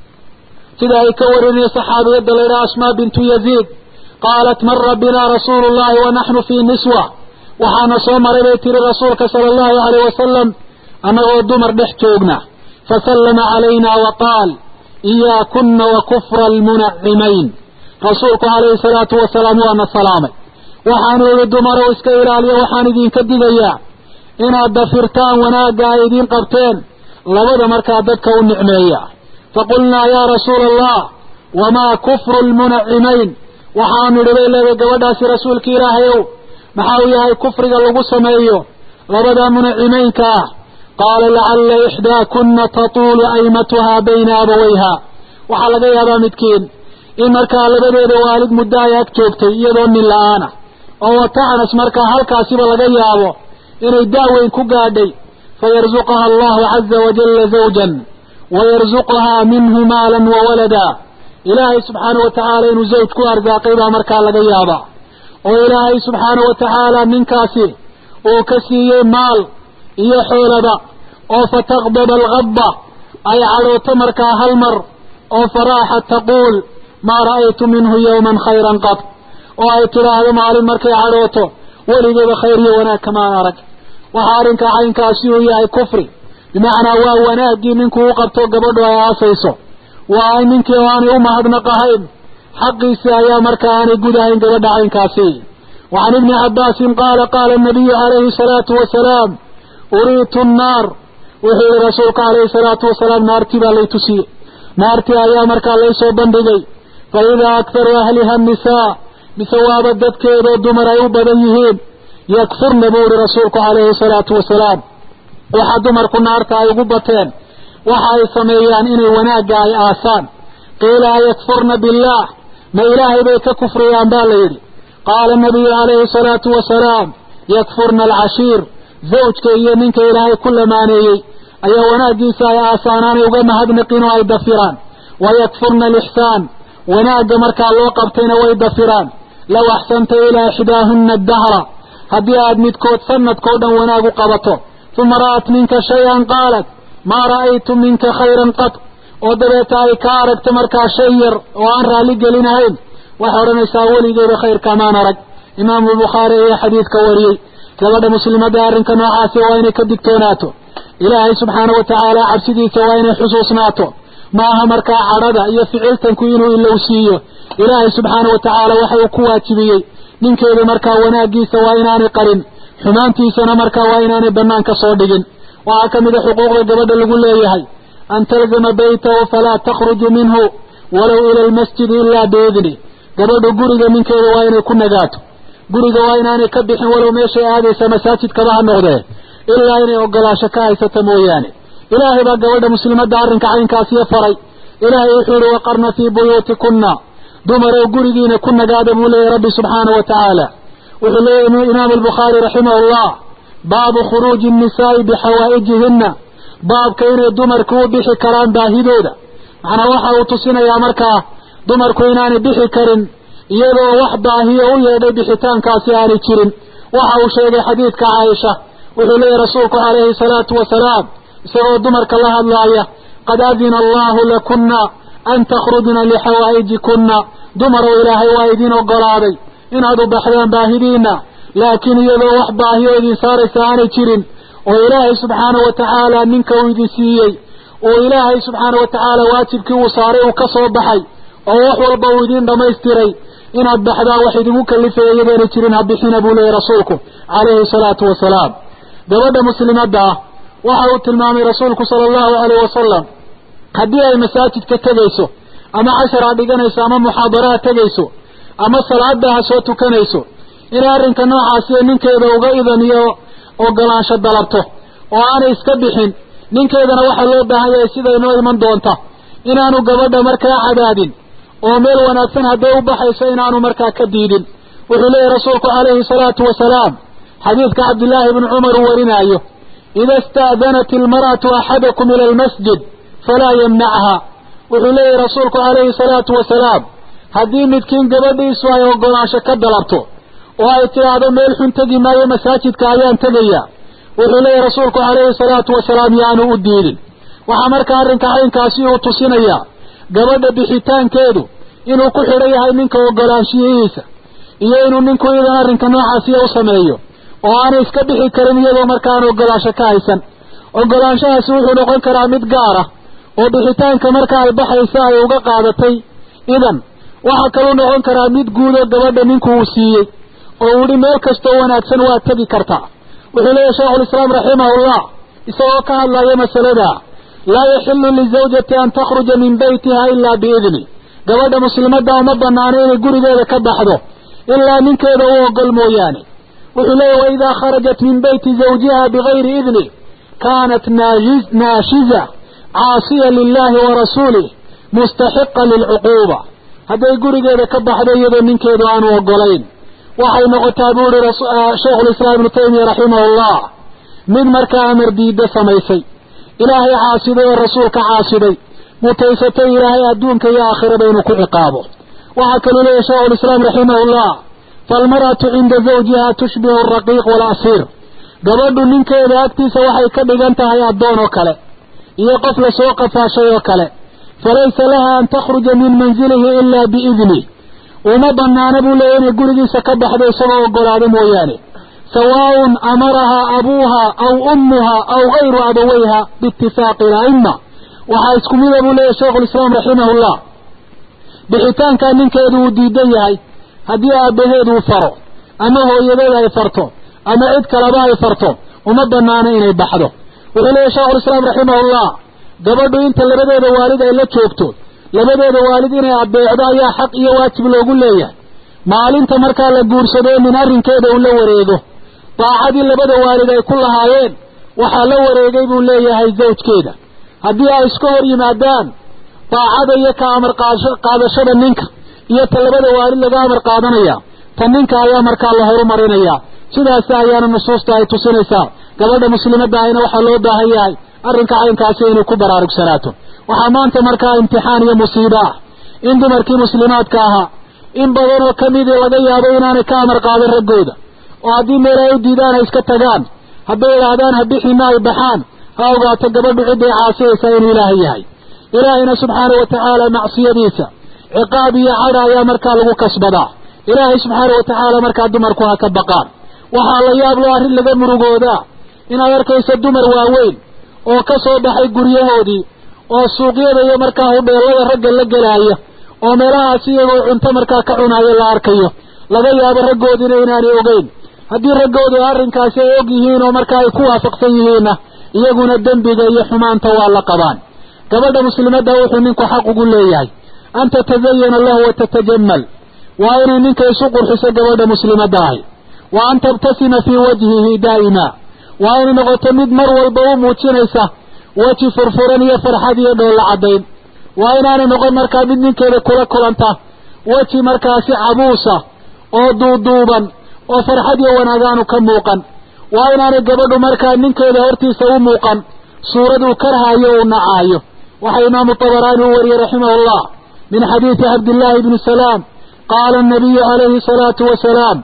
sida ay ka warinaya saxaabiyadda laydhaha asmaa bintu yaziid qaalat mara binaa rasuulu llahi wa naxnu fii niswa waxaana soo maray bay tiri rasuulka sala allahu alayh wasalam annagoo dumar dhex joogna fasallama calayna wa qaal iyaakuna wa kufra almunacimayn rasuulku calayhi salaatu wasalaam waana salaamay waxaanu idhi dumarow iska ilaaliya waxaan idinka digayaa inaad dafirtaan wanaagga ay idiin qabteen labada markaa dadka u nicmeeya faqulnaa yaa rasuula allah wamaa kufru lmunacimayn waxaanu idhi bay leedahay gabadhaasi rasuulka ilaahayow maxaa uu yahay kufriga lagu sameeyo labada munacimaynka ah qaala lacalla ixdaakuna tatuulu aymatuhaa bayna abawayha waxaa laga yaabaa midkiin in markaa labadeeda waalid muddo ay ag joogtay iyadoo nin la-aana oo wata'nas markaa halkaasiba laga yaabo inay daaweyn ku gaadhay fayarzuqaha allahu caza wajalla zawjan wayarzuqahaa minhu maalan wa walada ilaahay subxaana wa tacaala inuu zawj ku arsaaqay baa markaa laga yaabaa oo ilaahay subxaana wa tacaala ninkaasi uu ka siiyey maal iyo xoolaba oo fataqdaba algadba ay cadhooto markaa hal mar oo faraaxa taquul maa ra'aytu minhu yowman khayran qad oo ay tidhaahdo maalin markay cadhooto weligeeda khayr iyo wanaag kamaan arag waxaa arrinkaa caynkaasi uu yahay kufri bimacnaa waa wanaaggii ninkuu u qabto gabadhu ay aasayso waa ninkii oo aanay u mahadnaqahayn xaqiisii ayaa markaa aanay gudahayn gabadha caynkaasi wacan ibni cabbaasin qaala qaala anabiyu calayhi salaatu wasalaam uriitu nnaar wuxuu yihi rasuulku calayhi salaatu wasalaam naartii baa lay tusiyey naartii ayaa markaa laysoo bandhigay fa idaa akharu ahliha annisaa mise waaba dadkeedoo dumar ay u badan yihiin yakfurna buu ihi rasuulku calayhi salaatu wasalaam waxa dumarku naarta ay ugu bateen waxa ay sameeyaan inay wanaagga ay aasaan qiila ayakfurna billaah ma ilaahay bay ka kufriyaan baa la yidhi qaala nabiyu calayhi salaatu wasalaam yakfurna alcashiir zawjka iyo ninka ilaahay ku lamaaneeyey ayaa wanaaggiisa ay aasaanaanay uga mahadnaqin oo ay dafiraan wayakfurna alixsaan wanaagga markaa loo qabtayna way dafiraan low axsanta ilaa ixdaahunna adahra haddii aad midkood sanadkao dhan wanaag u qabato uma ra'at minka shay-an qaalat maa ra'aytu minka khayran qad oo dabeeta ay ka aragto markaa shay yar oo aan raalli gelinahayn waxay odhanaysaa weligeeda khayrkamaan arag imaamu bukhaari ayaa xadiidka wariyey gabadha muslimadda arrinka noocaasi waa inay ka digtoonaato ilaahay subxaana wa tacaala cabsidiisa waa inay xusuusnaato ma aha markaa cadhada iyo ficiltanku inuu ilowsiiyo ilaahay subxaana wa tacaala waxa uu ku waajibiyey ninkeeda markaa wanaaggiisa waa inaanay qarin xumaantiisana markaa waa inaanay bannaan ka soo dhigin waxaa ka mid a xuquuqda gabadha lagu leeyahay an talzama baytahu falaa takhruju minhu walow ila almasjidi ilaa biidni gabadhu guriga ninkeeda waa inay ku nagaato guriga waa inaanay ka bixin walow meeshay aadaysa masaajidkaba ha noqdee ilaa inay ogolaasho ka haysata mooyaane ilaahay baa gabadha muslimadda arrinka caynkaasiyo faray ilaahay wuxuu yihi waqarna fii buyuutikunna dumarow gurigiina ku nagaada buu leeyahy rabbi subxaana wa tacaala wuxuu leeyahy imaamu albukhaari raximah llah baabu khuruuji nnisaa'i bixawaa'ijihinna baabka inay dumarku u bixi karaan baahidooda macnaa waxa uu tusinayaa markaa dumarku inaanay bixi karin iyadoo wax baahiyo u yeedhay bixitaankaasi aanay jirin waxa uu sheegay xadiidka caaisha wuxuu leeyahy rasuulku calayhi salaatu wasalaam isagoo dumarka la hadlaaya qad adina allahu lakunna an takhrujna lixawaa'ijikunna dumarow ilaahay waa idin ogolaaday inaad u baxdaan baahidiinna laakiin iyadoo wax baahiyo idin saaraysa aanay jirin oo ilaahay subxaana wa tacaala ninka uu idin siiyey oo ilaahay subxaana wa tacaala waajibkii uu saaray uu ka soo baxay oo wax walba uu idiin dhammaystiray inaad baxdaan wax idinku kalifaya iyadoona jirin ha bixina buu leeyahy rasuulku calayhi salaatu wasalaam gabadha muslimadda ah waxa uu tilmaamay rasuulku sala allahu alayh wasalam haddii ay masaajidka tegayso ama cashara dhiganayso ama muxaadaraha tegayso ama salaada ha soo tukanayso inay arrinka noocaasiyo ninkeeda uga idan iyo ogolaansho dalabto oo aanay iska bixin ninkeedana waxaa loo baahan yahay sida inoo iman doonta inaanu gabadha markaa cadaadin oo meel wanaagsan hadday u baxayso inaanu markaa ka diidin wuxuu leeyahy rasuulku calayhi salaatu wasalaam xadiidka cabdillaahi bni cumar uu warinaayo ida ista'danat ilmar'atu axadakum ila almasjid falaa yamnachaa wuxuu leeyahy rasuulku calayhi salaatu wasalaam haddii midkiin gabadhiisu ay oggolaansho ka dalabto oo ay tidhaahdo meel xun tegi maayo masaajidka ayaan tegaya wuxuu leeyahy rasuulku calayhi salaatu wasalaam yaanu u diidin waxaa markaa arrinka caynkaasi uu tusinayaa gabadha bixitaankeedu inuu ku xidhan yahay ninka oggolaanshiyihiisa iyo inuu ninku iyadan arrinka noocaasiya u sameeyo oo aanay iska bixi karin iyadoo markaan oggolaansho ka haysan oggolaanshahaasi wuxuu noqon karaa mid gaar ah oo bixitaanka marka ay baxaysa ay uga qaadatay idan waxaa kaluu noqon karaa mid guudoo gabadha ninku uu siiyey oo uu yihi meel kastoo wanaagsan waad tegi kartaa wuxuu leeyahy sheikhulislaam raximahullah isagoo ka hadlaya masalada laa yaxilu lizawjati an takhruja min beytiha ilaa biidni gabadha muslimadda uma banaano inay gurigeeda ka baxdo ilaa ninkeeda u ogol mooyaane wuxuu leeyahy waidaa kharajat min beyti zawjiha bigayri idni kaanat naashiza caasiya lilahi wa rasuulih mustaxiqa lilcuquuba hadday gurigeeda ka baxdo iyadoo ninkeedu aanu ogolayn waxay noqotaa buu ihi shaykhulislaam ibnu taymiya raximahullah mid markaa amar diidda samaysay ilaahay caasiday oo rasuulka caasiday mutaysatay ilaahay adduunka iyo aakhiraba inuu ku ciqaabo waxaa kaluu leeyahy shaykhulislaam raximahullah faalmar'atu cinda zawjiha tushbihu alraqiiq waalasiir gabadhu ninkeeda agtiisa waxay ka dhigan tahay addoon oo kale iyo qof lasoo qafaashay oo kale falaysa laha an takhruja min manzilihi ilaa biidnih uma banaana buu leeyahy inay gurigiisa ka baxdo isagoo ogolaado mooyaane sawaaun amarahaa abuuha aw ummuha aw gayru abawayha biitifaaqi ala'ima waxaa isku mida buu leeyahy shaykhulislaam raximahullah bixitaankaa ninkeedu uu diidan yahay haddii aabbaheed uu faro ama hooyadeed ay farto ama cid kaleba ay farto uma banaano inay baxdo wuxuu leeyahy shaykhulislaam raximahullah gabadhu inta labadeeda waalid ay la joogto labadeeda waalid inay adeecdo ayaa xaq iyo waajib loogu leeyahay maalinta markaa la guursado nin arrinkeeda uu la wareego daacadii labada waalid ay ku lahaayeen waxaa la wareegay buu leeyahay zawjkeeda haddii ay iska hor yimaadaan daacada iyo ka amar qaadashada ninka iyo ta labada waalid laga amar qaadanaya ta ninka ayaa markaa la horumarinaya sidaas ayaana nusuusta ay tusinaysaa gabadha muslimadda ahina waxaa loo baahan yahay arrinka caynkaasi inay ku baraarugsanaato waxaa maanta markaa imtixaan iyo musiibo ah in dumarkii muslimaadka ahaa in badan oo ka midii laga yaabo inaanay ka amar qaadan raggooda oo haddii meel ay u diidaan ay iska tagaan hadday idhaahdaan ha bixina ay baxaan ha ogaato gabadhu cidday caasiyaysaa inuu ilaahay yahay ilaahayna subxaana wa tacaala macsiyadiisa ciqaab iyo cadha ayaa markaa lagu kasbadaa ilaahay subxaana wa tacaala markaa dumarku ha ka baqaan waxaa la yaab loo arrin laga murugoodaa inaad arkayso dumar waaweyn oo ka soo baxay guryahoodii oo suuqyada iyo markaa hudheellada ragga la gelaaya oo meelahaas iyagoo cunto markaa ka cunaaya la arkayo laga yaabo raggoodina inaanay ogeyn haddii raggoodu arrinkaasi ay og yihiin oo markaa ay ku waafaqsan yihiinna iyaguna dembiga iyo xumaanta waa la qabaan gabadha muslimadda wuxuu ninku xaq ugu leeyahay an tatazayana lahu wa tatajamal waa inay ninka isu qurxiso gabadha muslimadda ahi wa an tabtasima fii wajhihi daa'ima waa inay noqoto mid mar walba u muujinaysa weji furfuran iyo farxad iyo dhoolla caddayn waa inaanay noqon markaa mid ninkeeda kula kulanta weji markaasi cabuusa oo duuduuban oo farxad iyo wanaagaanu ka muuqan waa inaanay gabadhu markaa ninkeeda hortiisa u muuqan suuraduu karhaayo uu nacaayo waxaa imaamu tabaraani u wariyey raximahullah min xadiidi cabdillaahi bni salaam qaala annabiyu calayhi salaatu wasalaam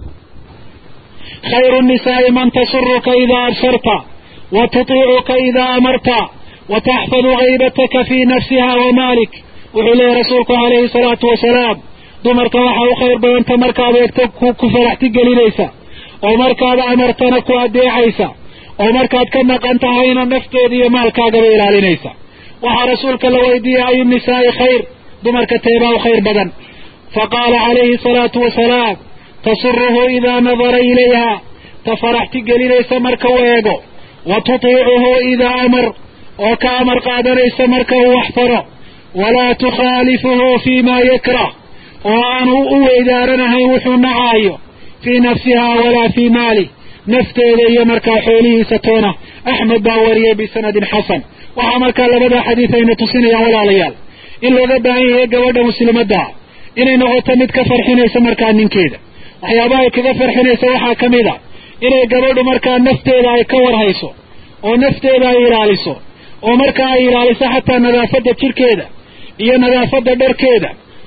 khayru nnisaai man tasuruka idaa absarta wa tutiicuka idaa amarta wa taxfadu haybataka fii nafsiha wa maalik wuxuu leeyahy rasuulku calayhi salaatu wasalaam dumarka waxaa u khayr badanta markaad eegto ku faraxti gelinaysa oo markaad amartana ku adeecaysa oo markaad ka maqan tahayna nafteeda iyo maalkaagaba ilaalinaysa waxaa rasuulka la weydiiyey ayu nisaa'i khayr dumarka teebaa u khayr badan faqaala calayhi salaatu wasalaam tasuruhu idaa nadara ilayha ta faraxti gelinaysa marka u eego wa tutiicuhu idaa amar oo ka amar qaadanaysa marka uu wax faro walaa tukhaalifuhu fii ma yakrah oo aanu u weydaaranahayn wuxuu nacaayo fii nafsiha walaa fii maalih nafteeda iyo markaa xoolihiisa toona axmed baa wariyey bisanadin xasan waxaa markaa labada xadiid ayna tusinayaan walaalayaal in looga baahan yahay gabadha muslimaddaa inay noqoto mid ka farxinaysa markaa ninkeeda waxyaabaha ay kaga farxinaysa waxaa ka mid a inay gabadhu markaa nafteeda ay ka warhayso oo nafteeda ay ilaaliso oo markaa ay ilaaliso xataa nadaafadda jirhkeeda iyo nadaafadda dharkeeda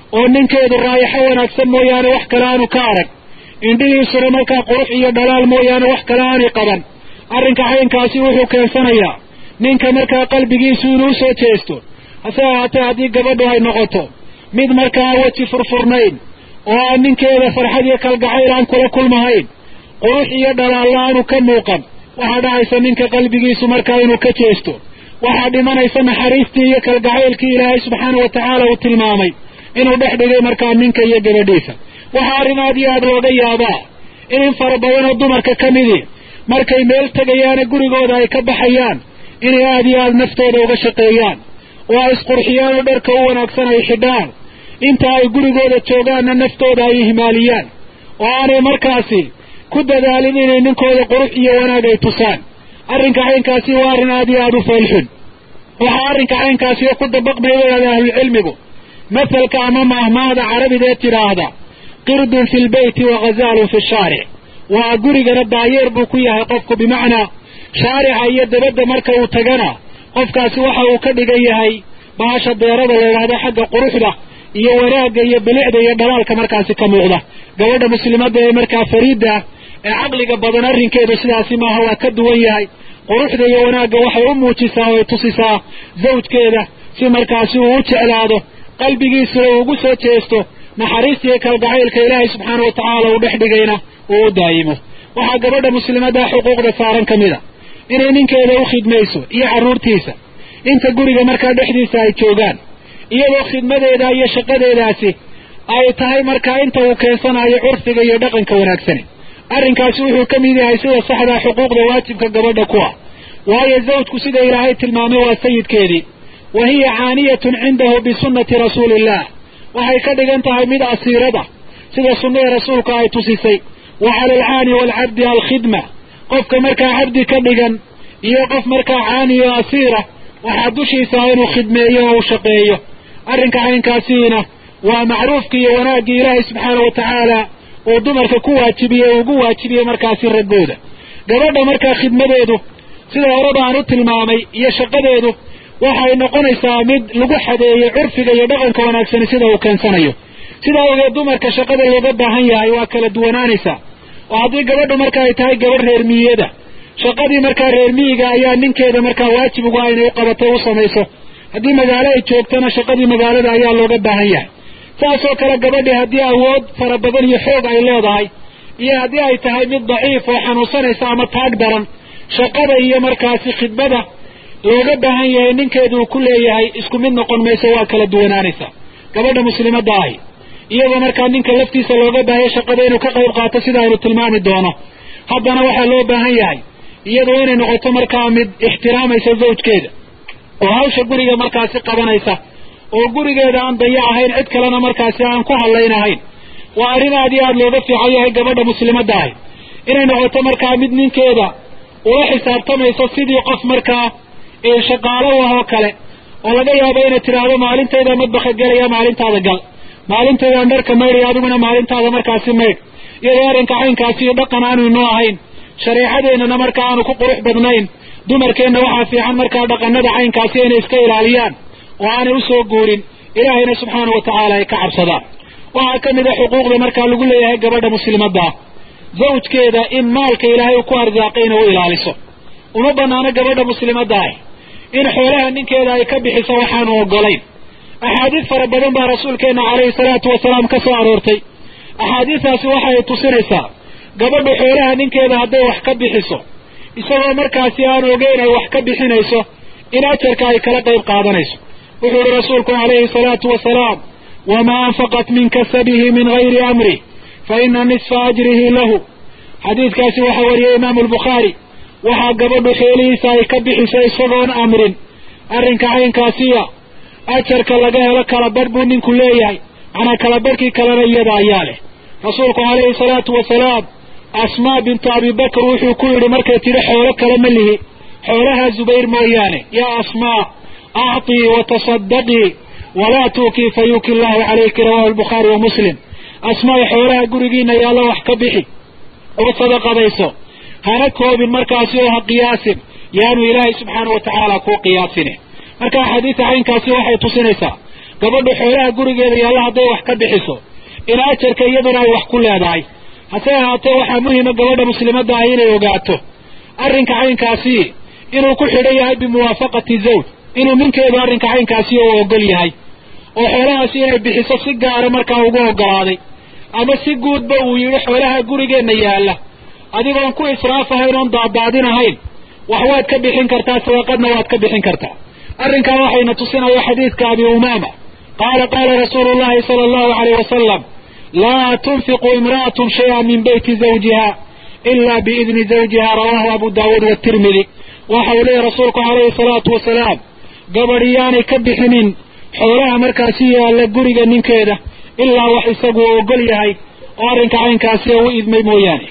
oo ninkeedu raayaxo wanaagsan mooyaane wax kale aanu ka arag indhihiisuna markaa qurux iyo dhalaal mooyaane wax kale aanay qaban arrinka caynkaasi wuxuu keensanayaa ninka markaa qalbigiisu inuu soo jeesto hase ahaatee haddii gabadhu ay noqoto mid markaa weji furfurnayn oo aan ninkeeda farxad iyo kalgacayl aan kula kulmahayn qurux iyo dhalaalla aanu ka muuqan waxaa dhacaysa ninka qalbigiisu markaa inuu ka jeesto waxaa dhimanaysa naxariistii iyo kalgacaylkii ilaahay subxaana wa tacaala uu tilmaamay inuu dhex dhigay markaa ninka iyo gabadhiisa waxaa arrin aad iyo aad looga yaabaa in in fara badan oo dumarka ka midii markay meel tegayaane gurigooda ay ka baxayaan inay aad iyo aad naftooda uga shaqeeyaan oo ay isqurxiyaan oo dharka u wanaagsan ay xidhaan inta ay gurigooda joogaanna naftooda ay ihmaaliyaan oo aanay markaasi ku dadaalin inay ninkooda qurux iyo wanaag ay tusaan arrinka caynkaasi waa arrin aad iyo aad u foolxun waxaa arrinka caynkaasi oo ku dabaqmaya wadaada ahlucilmigu masalka ama maahmaahda carabideed tidhaahda qirdun fi lbeyti wa ghazaalun fi shaaric waa gurigana daayeer buu ku yahay qofku bimacnaa shaarica iyo dabadda marka uu tagana qofkaasi waxa uu ka dhigan yahay baasha deerada la yidhaahdo xagga quruxda iyo wanaagga iyo bilicda iyo dhalaalka markaasi ka muuqda gabadha muslimadda ee markaa fariidda ee caqliga badan arrinkeedu sidaasi maaha waa ka duwan yahay quruxda iyo wanaagga waxay u muujisaa oo ay tusisaa zawjkeeda si markaasi uu u jeclaado qalbigiisuna uu ugu soo jeesto naxariista iyo kalgacaylka ilaahay subxaana wa tacaala uu dhex dhigayna uu u daayimo waxaa gabadha muslimadda xuquuqda saaran ka mid a inay ninkeeda u khidmayso iyo carruurtiisa inta guriga markaa dhexdiisa ay joogaan iyadoo khidmadeeda iyo shaqadeedaasi ay tahay markaa inta uu keensanayo curfiga iyo dhaqanka wanaagsani arrinkaasi wuxuu ka mid yahay sida saxdaa xuquuqda waajibka gabadha ku ah waayo zawjku sida ilaahay tilmaamay waa sayidkeedii wa hiya caaniyatun cindahu bisunnati rasuuliillah waxay ka dhigan tahay mid asiirada sida sunnada rasuulka ay tusisay wa cala alcaani waalcabdi alkhidma qofka markaa cabdi ka dhigan iyo qof markaa caani o asiira waxaa dushiisa inuu khidmeeyo oo u shaqeeyo arrinka caynkaasiina waa macruufkii iyo wanaaggii ilaahay subxaana wa tacaala uu dumarka ku waajibiyey ugu waajibiyey markaasi raggooda gabadha markaa khidmadeedu sida horeba aan u tilmaamay iyo shaqadeedu waxay noqonaysaa mid lagu xadeeyey curfiga iyo dhaqanka wanaagsani sida uu keensanayo sidaa ogeed dumarka shaqada looga baahan yahay waa kala duwanaanaysaa oo haddii gabadhu marka ay tahay gabadh reer miyada shaqadii markaa reer miyiga ayaa ninkeeda markaa waajib ugu ah inay u qabatay u samayso haddii magaalo ay joogtana shaqadii magaalada ayaa looga baahan yahay saasoo kale gabadhii haddii awood fara badan iyo xoog ay leedahay iyo haddii ay tahay mid daciif oo xanuunsanaysa ama taag daran shaqada iyo markaasi khidmada looga baahan yahay ninkeedu uu ku leeyahay isku mid noqon mayso waa kala duwanaanaysaa gabadha muslimadda ahi iyadoo markaa ninka laftiisa looga baahaya shaqada inuu ka qayb qaato sida aynu tilmaami doono haddana waxaa loo baahan yahay iyadu inay noqoto markaa mid ixtiraamaysa zawjkeeda oo hawsha guriga markaasi qabanaysa oo gurigeeda aan dayac ahayn cid kalena markaasi aan ku hadlaynahayn waa arrin aad iyo aad looga fiican yahay gabadha muslimadda ahi inay noqoto markaa mid ninkeeda ula xisaabtamayso sidii qof markaa shaqaalo u ah oo kale oo laga yaabo inay tidhaahdo maalintayda madbaka gelaya maalintaada gal maalintaydaan dharka maydhaya adiguna maalintaada markaasi maydh iyadoo arrinka caynkaasi iyo dhaqan aanu inoo ahayn shareecadeennana markaa aanu ku qurux badnayn dumarkeenna waxaa fiican markaa dhaqanada caynkaasi inay iska ilaaliyaan oo aanay usoo guurin ilaahayna subxaana wa tacaala ay ka cabsadaan waxaa ka mid a xuquuqda markaa lagu leeyahay gabadha muslimadda ah zawjkeeda in maalka ilaahay uu ku arsaaqay inay u ilaaliso uma banaano gabadha muslimadda ah in xoolaha ninkeeda ay ka bixiso waxaanu ogolayn axaadiis fara badan baa rasuulkeenna calayhi salaatu wasalaam ka soo aroortay axaadiistaasi waxay tusinaysaa gabadhu xoolaha ninkeeda hadday wax ka bixiso isagoo markaasi aan ogeyn ay wax ka bixinayso in ajarka ay kala qayb qaadanayso wuxuu ihi rasuulku calayhi salaatu wasalaam wamaa anfaqat min kasabihi min gayri amri fa ina nisfa ajrihi lahu xadiidkaasi waxaa wariyey imaamu albukhaari waxaa gabadhu xoolihiisa ay ka bixiso isagoon amrin arrinka caynkaasiya ajarka laga helo kalabadh buu ninku leeyahay macnaa kalabadhkii kalena iyada ayaa leh rasuulku calayhi salaatu wasalaam asmaa bintu abibakr wuxuu ku yidhi markay tidhi xoolo kale ma lihi xoolaha zubayr mooyaane yaa asmaa acطii watasadaqii walaa tuukii fa yuuki allahu calayki rawahu albukhaari wa muslim asmaay xoolaha gurigiina yaalla wax ka bixi oo sadaqadayso hana koobin markaasi oo ha qiyaasin yaanu ilaahay subxaana wa tacaala kuu qiyaasine marka axaadiista caynkaasi waxay tusinaysaa gabadhu xoolaha gurigeeda yaalla hadday wax ka bixiso in ajarka iyaduna ay wax ku leedahay hase ahaatee waxaa muhima gabadha muslimadda ah inay ogaato arrinka caynkaasi inuu ku xidhan yahay bimuwaafaqati zawj inuu ninkeedu arrinka caynkaasi u ogol yahay oo xoolahaasi inay bixiso si gaara markaa ugu ogolaaday ama si guudba uu yidhi xoolaha gurigeenna yaalla adigoon ku israaf ahayn oon daadaadin ahayn wax waad ka bixin kartaa sadaqadna waad ka bixin kartaa arrinkan waxayna tusinaya xadiidka abi umaama qaala qaala rasuulu llahi sala allahu alayh wasalam laa tunfiqu imra'atun shay-an min beyti zawjiha ila biidni zawjiha rawahu abu daawuud watirmidi waxa uu leeyahy rasuulku calayhi salaatu wasalaam gabadh yaanay ka bixinin xoolaha markaasi yaalla guriga ninkeeda ilaa wax isagu ogol yahay oo arrinka caynkaasi u idmay mooyaane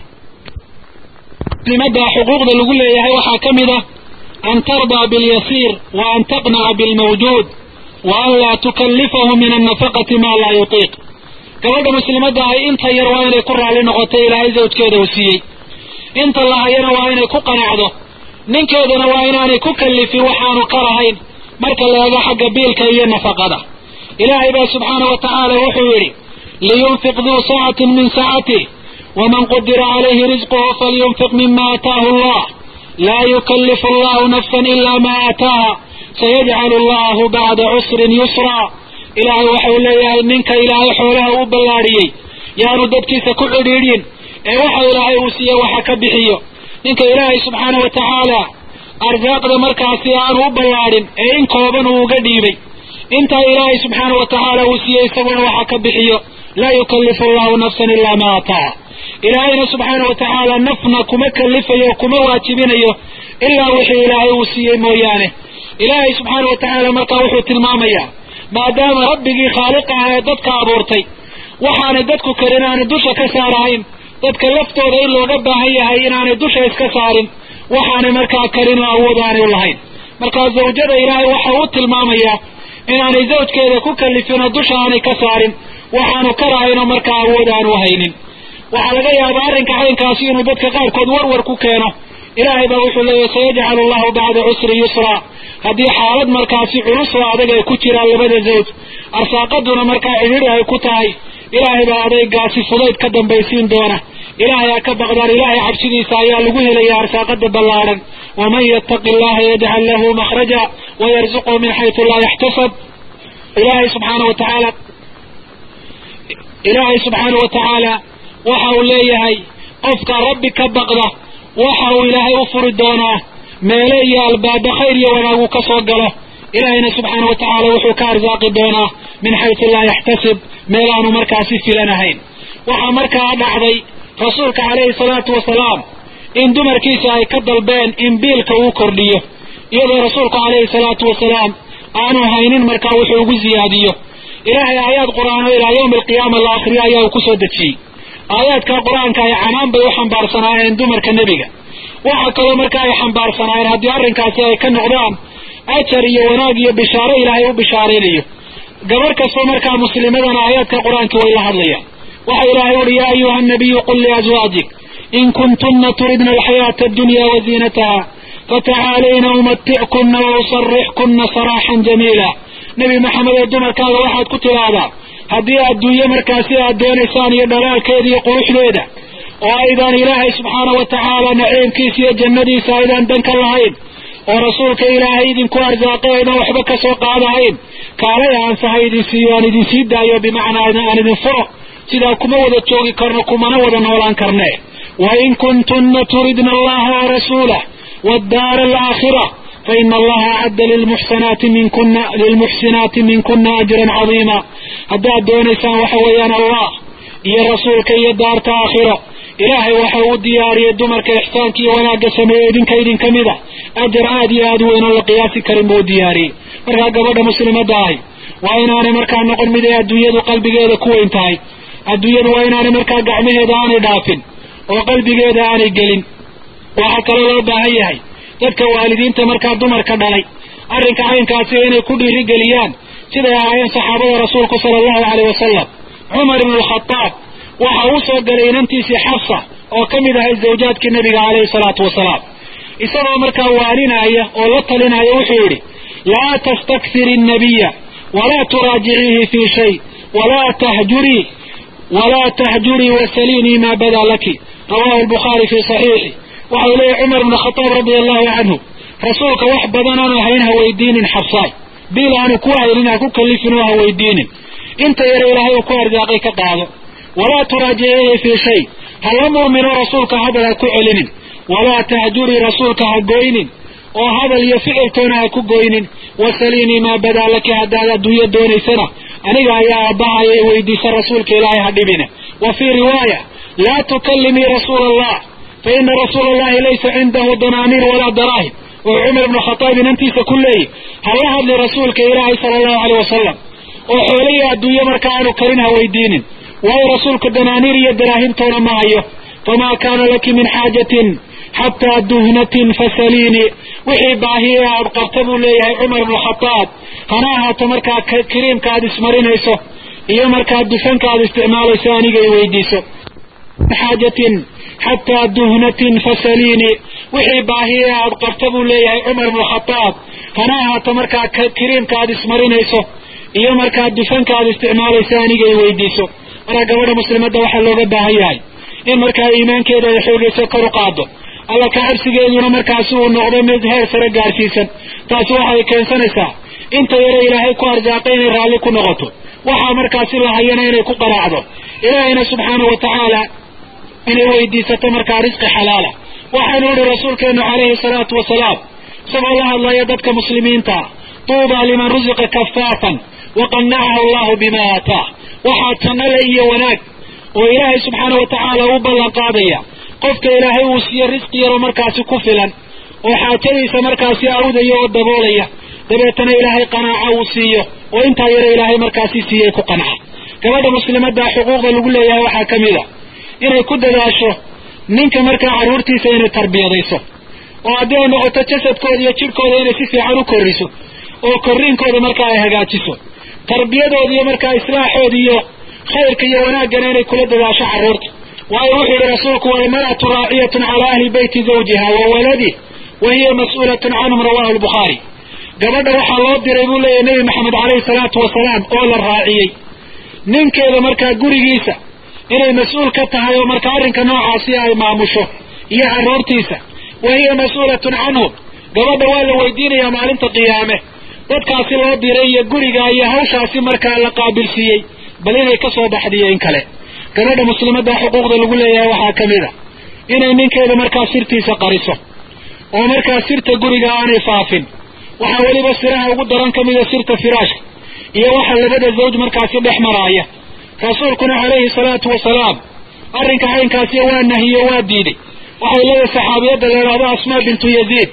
muslimadda xuquuqda lagu leeyahay waxaa ka mid ah an tardaa bilyasiir wa an taqnaca bilmawjuud wa an laa tukallifahu min annafaqati maa laa yutiiq gabadha muslimadda ahi inta yar waa inay ku raalli noqotay ilaahay zawjkeeda uu siiyey inta lahayana waa inay ku qanacdo ninkeedana waa inaanay ku kallifin waxaanu ka lahayn marka la eego xagga biilka iyo nafaqada ilaahay baa subxaanau wa tacaala wuxuu yidhi liyunfiq duu saacatin min saacatih waman qudira calayhi risquhu falyunfiq mima aataahu allah laa yukallifu allahu nafsan ila ma aataaha sayajcalu allahu bacda cusrin yusraa ilaahay waxau leeyahay ninka ilaahay xoolaha u ballaadhiyey yaanu dadkiisa ku cidhiidhin ee waxa ilaahay uu siiye waxa ka bixiyo ninka ilaahay subxaana wa tacaala arsaaqda markaasi aanu u ballaadhin ee in kooban uu uga dhiibay intaa ilaahay subxaana wa tacaala uu siiyey isaguna waxa ka bixiyo laa yukallifu allahu nafsan ilaa ma ataaha ilaahayna subxaana wa tacaala nafna kuma kallifayo kuma waajibinayo ilaa wixii ilaahay uu siiyey mooyaane ilaahay subxaana wa tacaala markaa wuxuu tilmaamayaa maadaama rabbigii khaaliq ah ee dadka abuurtay waxaanay dadku karin aanay dusha ka saarahayn dadka laftooda in looga baahan yahay inaanay dusha iska saarin waxaanay markaa karin oo awood aanay u lahayn markaa zawjada ilaahay waxa uu tilmaamayaa inaanay zawjkeeda ku kallifin oo dusha aanay ka saarin waxaanu ka lahayn oo markaa awood aanu haynin waxaa laga yaabaa arrinka caynkaasi inuu dadka qaarkood warwar ku keeno ilaahay baa wuxuu leeyahy sayajcalu allahu bacda cusri yusraa haddii xaalad markaasi culus oo adag ay ku jiraan labada zawj arsaaqaduna markaa cidhiri ay ku tahay ilaahay baa adaygaasi fudayd ka dambaysiin doona ilaahay ha ka baqdaan ilaahay cabsidiisa ayaa lagu helaya arsaaqada ballaadhan waman yattaqi allaha yajcal lahu makhraja wayarzuqhu min xaytu laa yaxtasab ilaahay subxaana wa tacaala ilaahay subxaana wa tacaala waxa uu leeyahay qofka rabbi ka baqda waxa uu ilaahay u furi doonaa meele iyo albaaba khayr iyo wanaag uu ka soo galo ilaahayna subxaana wa tacaala wuxuu ka arsaaqi doonaa min xaysu laa yaxtasib meel aanu markaasi filanahayn waxaa markaa dhacday rasuulka calayhi salaatu wasalaam in dumarkiisa ay ka dalbeen in biilka uu kordhiyo iyadoo rasuulku calayhi salaatu wasalaam aanu haynin markaa wuxuu ugu ziyaadiyo ilaahay aayaad qur-aano ilaa yawmi alqiyaama la akhriyo ayaa uu kusoo dejiyey aayaadka qur-aanka ay canaan bay u xambaarsanaayeen dumarka nebiga waxa kaloo markaa ay xambaarsanaayeen haddii arrinkaasi ay ka noqdaan ajar iyo wanaag iyo bishaaro ilaahay u bishaaraynayo gabar kastoo markaa muslimadana aayaadka qur-aanka way la hadlayaan waxa ilaahay uhi yaa ayuha nabiyu qul liazwaajik in kuntunna turidna alxayaata addunya waziinataha fatacaalayna umatickunna wausarixkunna saraaxan jamiila nebi maxamed ee dumarkaada waxaad ku tidhaahdaa haddii adduunye markaasi aad doonaysaan iyo dhalaalkeeda iyo quruxdeeda oo aydaan ilaahay subxaana wa tacaala naciimkiisa iyo jannadiisa aydaan dan ka lahayn oo rasuulka ilaahay idinku arsaaqay aydan waxba ka soo qaadahayn kaalay aansaha idin siiyo aan idin sii daayo bimacnaa aan idin furo sidaa kuma wada joogi karno kumana wada noolaan karne wa in kuntunna turidna allaha warasuulah waaddaara alaakhira faina allaha acadda lilmuxsanaati minkuna lilmuxsinaati minkuna ajran cadiima haddaad doonaysaan waxa weeyaan allah iyo rasuulka iyo daarta aakhiro ilaahay waxa uu diyaariyey dumarka ixsaanka iyo wanaagga sameeye idinka idin ka mid a ajar aad iyo aad weyn oo la qiyaasi karin buu diyaariyey markaa gabadha muslimadda ahi waa inaanay markaa noqon mid ay adduunyadu qalbigeeda ku weyn tahay adduunyadu waa inaanay markaa gacmaheeda aanay dhaafin oo qalbigeeda aanay gelin waxaa kaloo loo baahan yahay dadka waalidiinta markaa dumarka dhalay arrinka caynkaasi inay ku dhiirigeliyaan siday ahaayeen saxaabada rasuulku sala allahu caleyh wasalam cumar ibnu alkhadaab waxa uu soo galay inantiisii xafsa oo ka mid ahay zawjaadkii nabiga caleyhi salaatu wasalaam isagoo markaa waaninaya oo la talinaya wuxuu yidhi laa tastakfir innabiya walaa turaajiciihi fii shay walaa tahjurii walaa tahjurii wasaliinii maa badaa laki rawahu lbukhaari fii saxiixi waxau leeyahy cumar bnu khataab radia allahu canhu rasuulka wax badan aanu hayn ha weydiinin xabsaay biil aanu ku haynin ha ku kallifin oo ha weydiinin inta yare ilaahay uu ku arsaaqay ka qaado walaa turaajiciihi fii shay ha la murmino rasuulka hadal ha ku celinin walaa tahjurii rasuulka ha goynin oo hadal iyo ficiltoona ha ku goynin wasaliinii maa badaa laki haddaad adduunyo doonaysana aniga ayaa aabahaya i weydiisa rasuulka ilaahay ha dhibine wa fii riwaaya laa tukallimii rasuula allah fa ina rasuula allahi laysa cindahu danaaniir walaa daraahim oo cumar ibnu khataab inantiisa ku leeyi hala hadli rasuulka ilaahay sala allahu aleyh wasalam oo xoolihii adduunye marka aanu karin ha weydiinin waayo rasuulka danaaniir iyo daraahimtoona ma hayo famaa kaana laki min xaajatin xataa duhnatin fasaliinii wixii baahiye aad qabta buu leeyahay cumar ibnu khataab hana ahaato markaa kariimka aad ismarinayso iyo markaa dufanka aad isticmaalayso aniga i weydiiso xaajatin xataa duhnatin fasaliinii wixii baahiye aad qabta buu leeyahay cumar ibnu khataab hana ahaato markaa kariimka aad ismarinayso iyo markaa dufanka aad isticmaalayso aniga i weydiiso markaa gabadha muslimadda waxaa looga baahan yahay in markaa iimaankeeda ay xoogayso kor u qaado alla ka cabsigeeduna markaasi uu noqdo mid heer sare gaarsiisan taasi waxay keensanaysaa inta yare ilaahay ku arsaaqay inay raalli ku noqoto waxaa markaasi la hayana inay ku qanacdo ilaahayna subxaanahu watacaala inay weydiisato markaa risqi xalaala waxaanu ihi rasuulkeenu calayhi salaatu wasalaam isagoo la hadlaya dadka muslimiinta tuubaa liman rusiqa kafaafan waqanacahu allahu bima aataa waxaa jannale iyo wanaag oo ilaahay subxaanau watacaala u ballan qaadaya qofka ilaahay uu siiyo risqi yaroo markaasi ku filan oo xaajadiisa markaasi awdaya oo daboolaya dabeetana ilaahay qanaaco uu siiyo oo intaa yare ilaahay markaasi siiyey ku qanca gabadha muslimadda xuquuqda lagu leeyahay waxaa ka mid a inay ku dadaasho ninka markaa carruurtiisa inay tarbiyadayso oo haddii ay noqoto jasadkooda iyo jidhkooda inay si fiican u korriso oo korriinkooda markaa ay hagaajiso tarbiyadooda iyo markaa islaaxooda iyo khayrka iyo wanaaggana inay kula dadaasho carruurta waayo wuxuu yihi rasuulku walmar'atu raaciyatun calaa ahli beyti zawjiha wa waladih wa hiya mas-uulatun canhum rawahu lbukhaari gabadha waxaa loo diray buu leeyahy nebi maxamed caleyhi salaatu wasalaam oo la raaciyey ninkeeda markaa gurigiisa inay mas-uul ka tahay oo marka arrinka noocaasi ay maamusho iyo carruurtiisa wa hiya mas-uulatun canhum gabadha waa la weydiinayaa maalinta qiyaame dadkaasi loo diray iyo guriga iyo hawshaasi markaa la qaabilsiiyey bal inay ka soo baxdiyo in kale gabadha muslimadda xuquuqda lagu leeyahay waxaa ka mid a inay ninkeeda markaa sirtiisa qariso oo markaa sirta guriga aanay faafin waxaa weliba siraha ugu daran ka mida sirta firaashka iyo waxa labada zawj markaasi dhex maraaya rasuulkuna calayhi salaatu wasalaam arrinka caynkaasi waa nahiyo waa diiday waxay leedahay saxaabiyadda la idhahdo asmaa bintu yaziid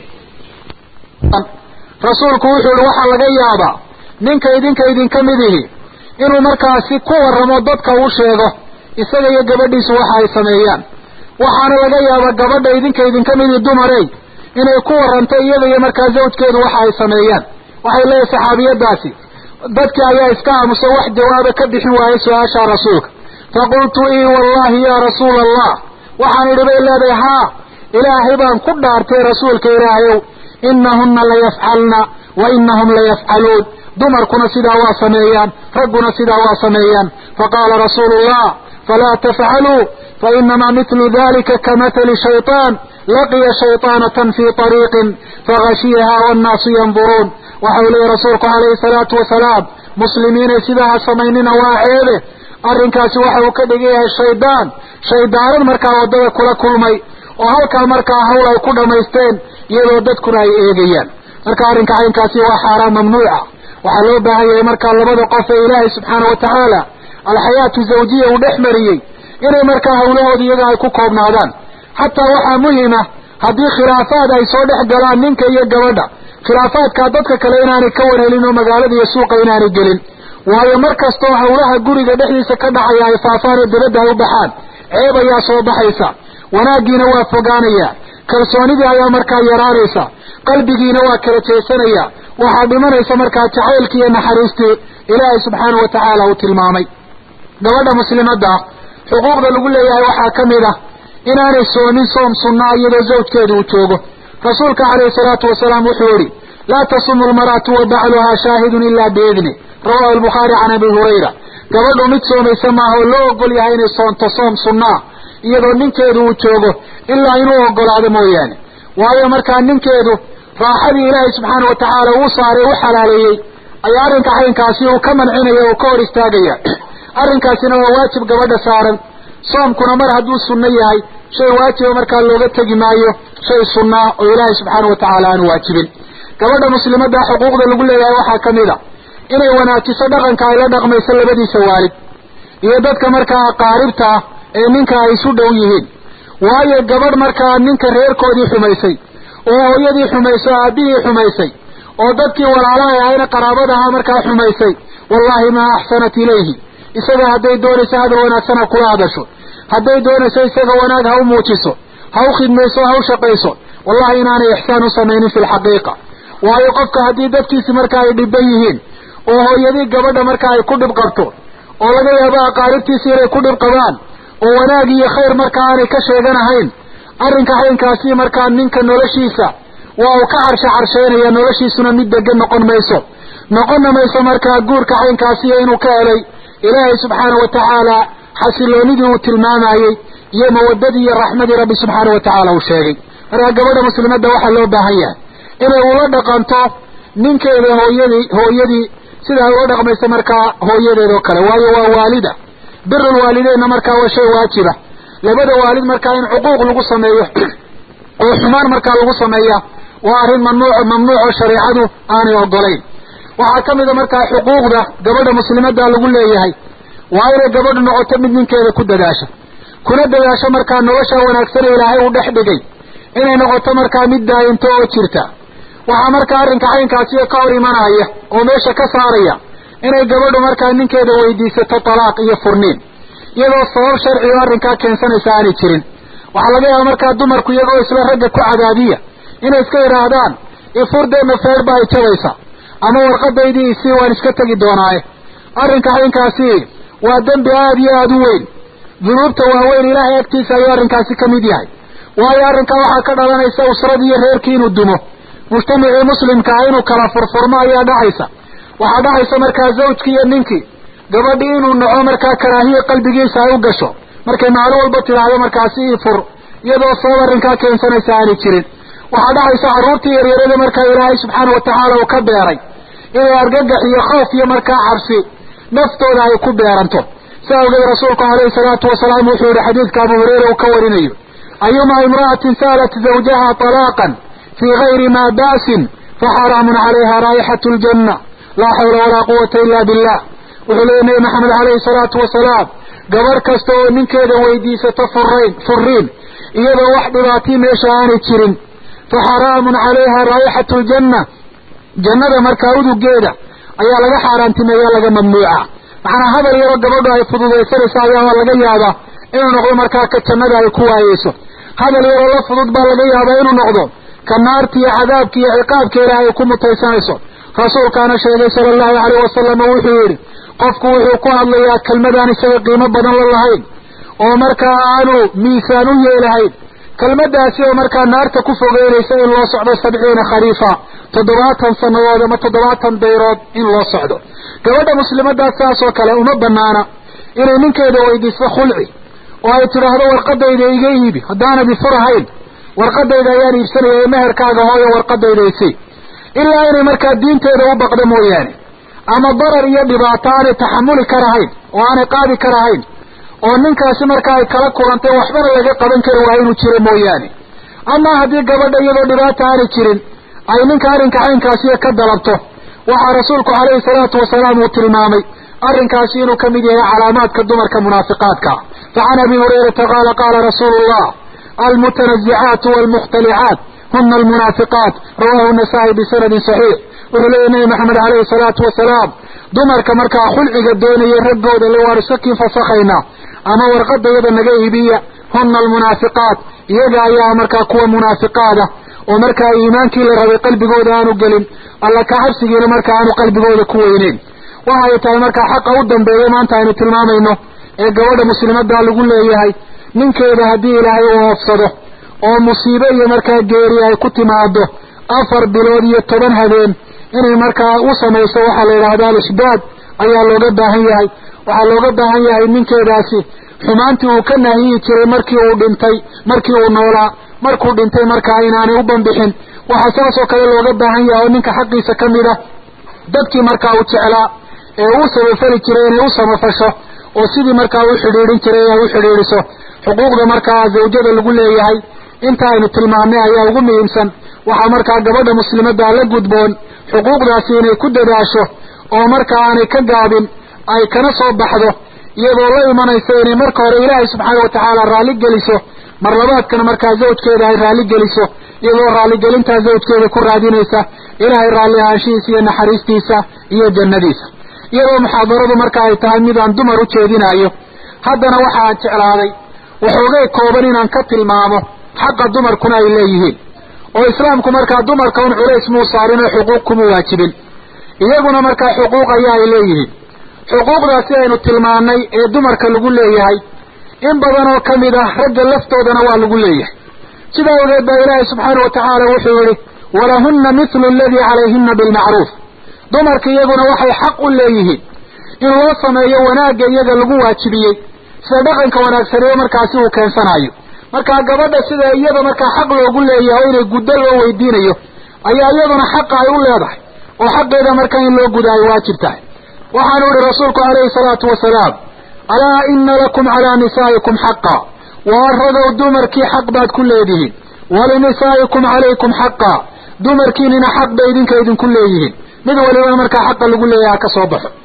rasuulku wuxuu yihi waxaa laga yaabaa ninka idinka idinka mid ihi inuu markaasi ku warramo dadka uu sheego isaga iyo gabadhiisu waxa ay sameeyaan waxaana laga yaabaa gabadha idinka idinka midii dumarey inay ku warranto iyada iyo markaa zawjkeedu waxa ay sameeyaan waxay leedahay saxaabiyadaasi dadkii ayaa iska aamuso wax jawaaba ka bixin waayay su-aasha rasuulka faqultu ii wallahi yaa rasuula allah waxaan idhi bay leedahay haa ilaahay baan ku dhaartay rasuulka ilaahayow inahunna layafcalna wa inahum layafcaluun dumarkuna sidaa waa sameeyaan ragguna sidaa waa sameeyaan faqaala rasuulu llah falaa tafcaluu fainamaa mitlu dalika kamathali shayطaan laqiya shayطaanatan fii طariiqin fagashiyaha wannaasu yanduruun waxau leeyahy rasuulku calayhi salaatu wasalaam muslimiinay sidaa ha samaynina waa ceebe arrinkaasi waxa uu ka dhigan yahay shaydaan shaydaanan markaa waddada kula kulmay oo halkaa markaa hawl ay ku dhammaysteen iyadoo dadkuna ay eegayaan marka arrinka caynkaasi waa xaaraan mamnuuca waxaa loo baahan yahay markaa labada qof ee ilaahay subxaana wa tacaala alxayaatu zawjiya uu dhex mariyey inay markaa hawlahooda iyaga ay ku koobnaadaan xataa waxaa muhima haddii khilaafaad ay soo dhex galaan ninka iyo gabadha khilaafaadkaa dadka kale inaanay ka warhelin oo magaalada iyo suuqa inaanay gelin waayo mar kastoo hawlaha guriga dhexdiisa ka dhacaya ay faafaan oo dibadda ay u baxaan ceeb ayaa soo baxaysa wanaaggiina waa fogaanaya kalsoonidii ayaa markaa yaraanaysa qalbigiina waa kala jeesanaya waxaa dhimanaysa markaa jacaylkii iyo naxariistii ilaahay subxaana wa tacaala uu tilmaamay gabadha muslimadda xuquuqda lagu leeyahay waxaa ka mid ah inaanay soomin soom sunnaa iyadoo zawjkeeda uu joogo rasuulka calayhi salaatu wasalaam wuxuu yihi laa tasumu lmar'atu wa bacluhaa shaahidun ilaa biidni rawahu albukhaari can abi hurayra gabadhu mid soomaysa maaha oo loo ogol yahay inay soonto soom sunnaa iyadoo ninkeedu uu joogo ilaa inuu ogolaado mooyaane waayo markaa ninkeedu raaxadii ilaahay subxaana wa tacaala uu saaray u xalaaleeyey ayaa arrinka caynkaasi uu ka mancinaya oo ka hor istaagaya arrinkaasina waa waajib gabadha saaran soomkuna mar hadduu sunno yahay shay waajiba markaa looga tegi maayo shay sunnaa oo ilaahay subxaana wa tacaala aanu waajibin gabadha muslimadda xuquuqda lagu leeyahay waxaa ka mid a inay wanaajiso dhaqanka ay la dhaqmayso labadiisa waalid iyo dadka markaa aqaaribta ah ee ninka ay isu dhow yihiin waayo gabadh markaa ninka reerkoodii xumaysay oo hooyadii xumayso o aabbihii xumaysay oo dadkii walaalaha ahayna qaraabadaha markaa xumaysay wallahi maa axsanat ilayhi isaga hadday doonayso hadal wanaagsan ha kula hadasho hadday doonayso isaga wanaag ha u muujiso ha u khidmayso ha u shaqayso wallahi inaanay ixsaan u samaynin fi lxaqiiqa waayo qofka haddii dadkiisi markaa ay dhiban yihiin oo hooyadii gabadha markaa ay ku dhib qabto oo laga yaabo aqaaribtiisi inay ku dhib qabaan oo wanaag iyo khayr markaa aanay ka sheeganahayn arrinka caynkaasi markaa ninka noloshiisa waa uu ka carshe carsheynaya noloshiisuna mid degan noqon mayso noqonna mayso markaa guurka caynkaasiyo inuu ka helay ilaahay subxaana wa tacaala xasiloonidii uu tilmaamayey iyo mawadadii iyo raxmadii rabbi subxaana wa tacaala uu sheegay markaa gabadha muslimadda waxaa loo baahan yahay inay ula dhaqanto ninkeeda hooyadii hooyadii sida ay ula dhaqmayso markaa hooyadeed oo kale waayo waa waalida birul waalideenna markaa waa shay waajiba labada waalid markaa in cuquuq lagu sameeyo oo xumaan markaa lagu sameeya waa arrin mamnuuc mamnuuc oo shareecadu aanay ogolayn waxaa ka mid a markaa xuquuqda gabadha muslimadda lagu leeyahay waa inay gabadhu noqoto mid ninkeeda ku dadaasho kuna dadaasho markaa nolosha wanaagsan ee ilaahay uu dhex dhigay inay noqoto markaa mid daayinto oo jirta waxaa markaa arrinka caynkaasiyo ka hor imanaya oo meesha ka saaraya inay gabadhu markaa ninkeeda weydiisato talaaq iyo furniin iyadoo sabab sharci oo arrinkaa keensanaysa aanay jirin waxaa laga yaaba markaa dumarku iyagoo isla ragga ku cadaadiya inay iska yidhaahdaan ifurdeenna feerba ay jabaysa ama warqadaydii isii waan iska tegi doonaaye arrinka caynkaasi waa dembi aada iyo aada u weyn dunuubta waaweyn ilaahay agtiisa ayuu arrinkaasi ka mid yahay waayo arrinkaa waxaa ka dhalanaysa usradii iyo reerkii inuu dumo mujtamacii muslimka ah inuu kala furfurmo ayaa dhacaysa waxaa dhacaysa markaa zawjkii iyo ninkii gabadhii inuu naco markaa karaahiya qalbigiisa ay u gasho markay maalin walba tidhaahdo markaasi ii fur iyadoo sabab arrinkaa keensanaysa aanay jirin waxaa dhacaysa carruurtii yaryarada markaa ilaahay subxaana wa tacaala uu ka beeray inay argagax iyo khawf iyo markaa cabsi naftooda ay ku beeranto sa awgeed rasuulku calayhi salaatu wasalaam wuxuu yihi xadiidka abu hureyra uu ka warinayo ayuma imra'atin sa'alat zawjaha talaaqan fii gayri ma ba'sin faxaraamun calayha raa'ixatu ljanna laa xawla walaa quwata ila billah wuxuu leeyay nabi maxamed calayhi salaatu wasalaam gabarh kasta oo ninkeeda weydiisato furayn furiin iyadoo wax dhibaatii meesha aanay jirin fa xaraamun calayha raa'ixatu ljanna jannada markaa udugeeda ayaa laga xaaraantimeeya laga mamnuuca maxanaa hadal yaroo gabadhu ay fududaysanaysa ayaa laga yaabaa inuu noqdo markaa ka jannada ay ku waayeyso hadal yaroo la fudud baa laga yaabaa inuu noqdo ka naarta iyo cadaabka iyo ciqaabka ilaahay ku mutaysanayso rasuulkaana sheegay sala allahu calayh wasalam wuxuu yidhi qofku wuxuu ku hadlayaa kelmadaan isaga qiimo badan la lahayn oo markaa aanu miisaan u yeelahayn kelmadaasi oo markaa naarta ku fogeynaysa in loo socdo sabciina khariifa toddobaatan sannadood ama toddobaatan dayrood in loo socdo gabadha muslimadaas saas oo kale uma banaana inay ninkeeda weydiiso khulci oo ay tidhaahdo warqadayda iga iibi haddaanad ifurahayn warqadayda ayaan iibsanaya ee meherkaaga hooyo warqadayda isi ilaa inay markaa diinteeda u baqdo mooyaane ama darar iyo dhibaato aanay taxamuli karahayn oo aanay qaadi karahayn oo ninkaasi marka ay kala kulantay waxbana laga qaban kari waa inuu jiro mooyaane ama haddii gabadha iyadoo dhibaata aanay jirin ay ninka arrinka caynkaasiyo ka dalabto waxaa rasuulku calayhi salaatu wasalaam uu tilmaamay arrinkaasi inuu ka mid yahay calaamaadka dumarka munaafiqaadka facan abi hurayrata qaala qaala rasuulu llah almutanazicaatu walmukhtalicaat huna almunaafiqaat rawahu nasaa-i bisanadin saxiix wuxuu leeyahy nabi maxamed calayhi salaatu wasalaam dumarka markaa khulciga doonaya raggooda le waan isakiin fasakhaynaa ama warqadayada naga iibiya huna almunaafiqaat iyaga ayaa markaa kuwa munaafiqaada oo markaa iimaankii la rabay qalbigooda aanu gelin alla ka cabsigiina marka aanu qalbigooda ku weyneyn waxay tahay markaa xaqa u dambeeya maanta aynu tilmaamayno ee gabadha muslimadda lagu leeyahay ninkeeda haddii ilaahay uu hoofsado oo musiibe iyo markaa geeri ay ku timaado afar bilood iyo toban habeen inay markaa u samayso waxaa la yidhahda alishdaad ayaa looga baahan yahay waxaa looga baahan yahay ninkeedaasi xumaantii uu ka nahiyi jiray markii uu dhintay markii uu noolaa markuu dhintay markaa inaanay u banbixin waxaa saas oo kale looga baahan yahay oo ninka xaqiisa ka mid a dadkii markaa uu jeclaa ee uu samafali jiray inay u samafasho oo sidii markaa u xidhiidhin jiray ay u xidhiidhiso xuquuqda markaa zawjada lagu leeyahay inta aynu tilmaamnay ayaa ugu muhiimsan waxaa markaa gabadha muslimadda la gudboon xuquuqdaasi inay ku dadaasho oo markaa aanay ka gaabin ay kana soo baxdo iyadoo la imanaysa inay marka hore ilaahay subxaana watacaala raalli geliso marlabaadkana markaa zawjkeeda ay raalli geliso iyadoo raalligelintaa zawjkeeda ku raadinaysa ilaahay raalli ahaanshihiisa iyo naxariistiisa iyo jannadiisa iyadoo muxaadaradu marka ay tahay mid aan dumar u jeedinaayo haddana waxa aan jeclaaday waxoogay kooban inaan ka tilmaamo xaqa dumarkuna ay leeyihiin oo islaamku markaa dumarka un culays muu saarin oo xuquuq kuma waajibin iyaguna markaa xuquuq ayaa ay leeyihiin xuquuqdaasi aynu tilmaannay ee dumarka lagu leeyahay in badan oo ka mid ah ragga laftoodana waa lagu leeyahay sidaa ogeed baa ilaahay subxaana wa tacaala wuxuu yihi walahunna mithlu aladii calayhina bilmacruuf dumarka iyaguna waxay xaq u leeyihiin in loo sameeyo wanaagga iyaga lagu waajibiyey sida dhaqanka wanaagsaneyo markaasi uu keensanayo markaa gabadha sida iyada markaa xaq loogu leeyahay oo inay guddo loo weydiinayo ayaa iyaduna xaqa ay u leedahay oo xaqeeda markaa in loo guda ay waajib tahay waxaanu ihi rasuulku calayhi salaatu wasalaam alaa ina lakum calaa nisaa'ikum xaqa waa ragow dumarkii xaq baad ku leedihiin walinisaa'ikum calaykum xaqa dumarkiinina xaq bay idinka idinku leeyihiin mid walibana markaa xaqa lagu leeyaha ka soo baxo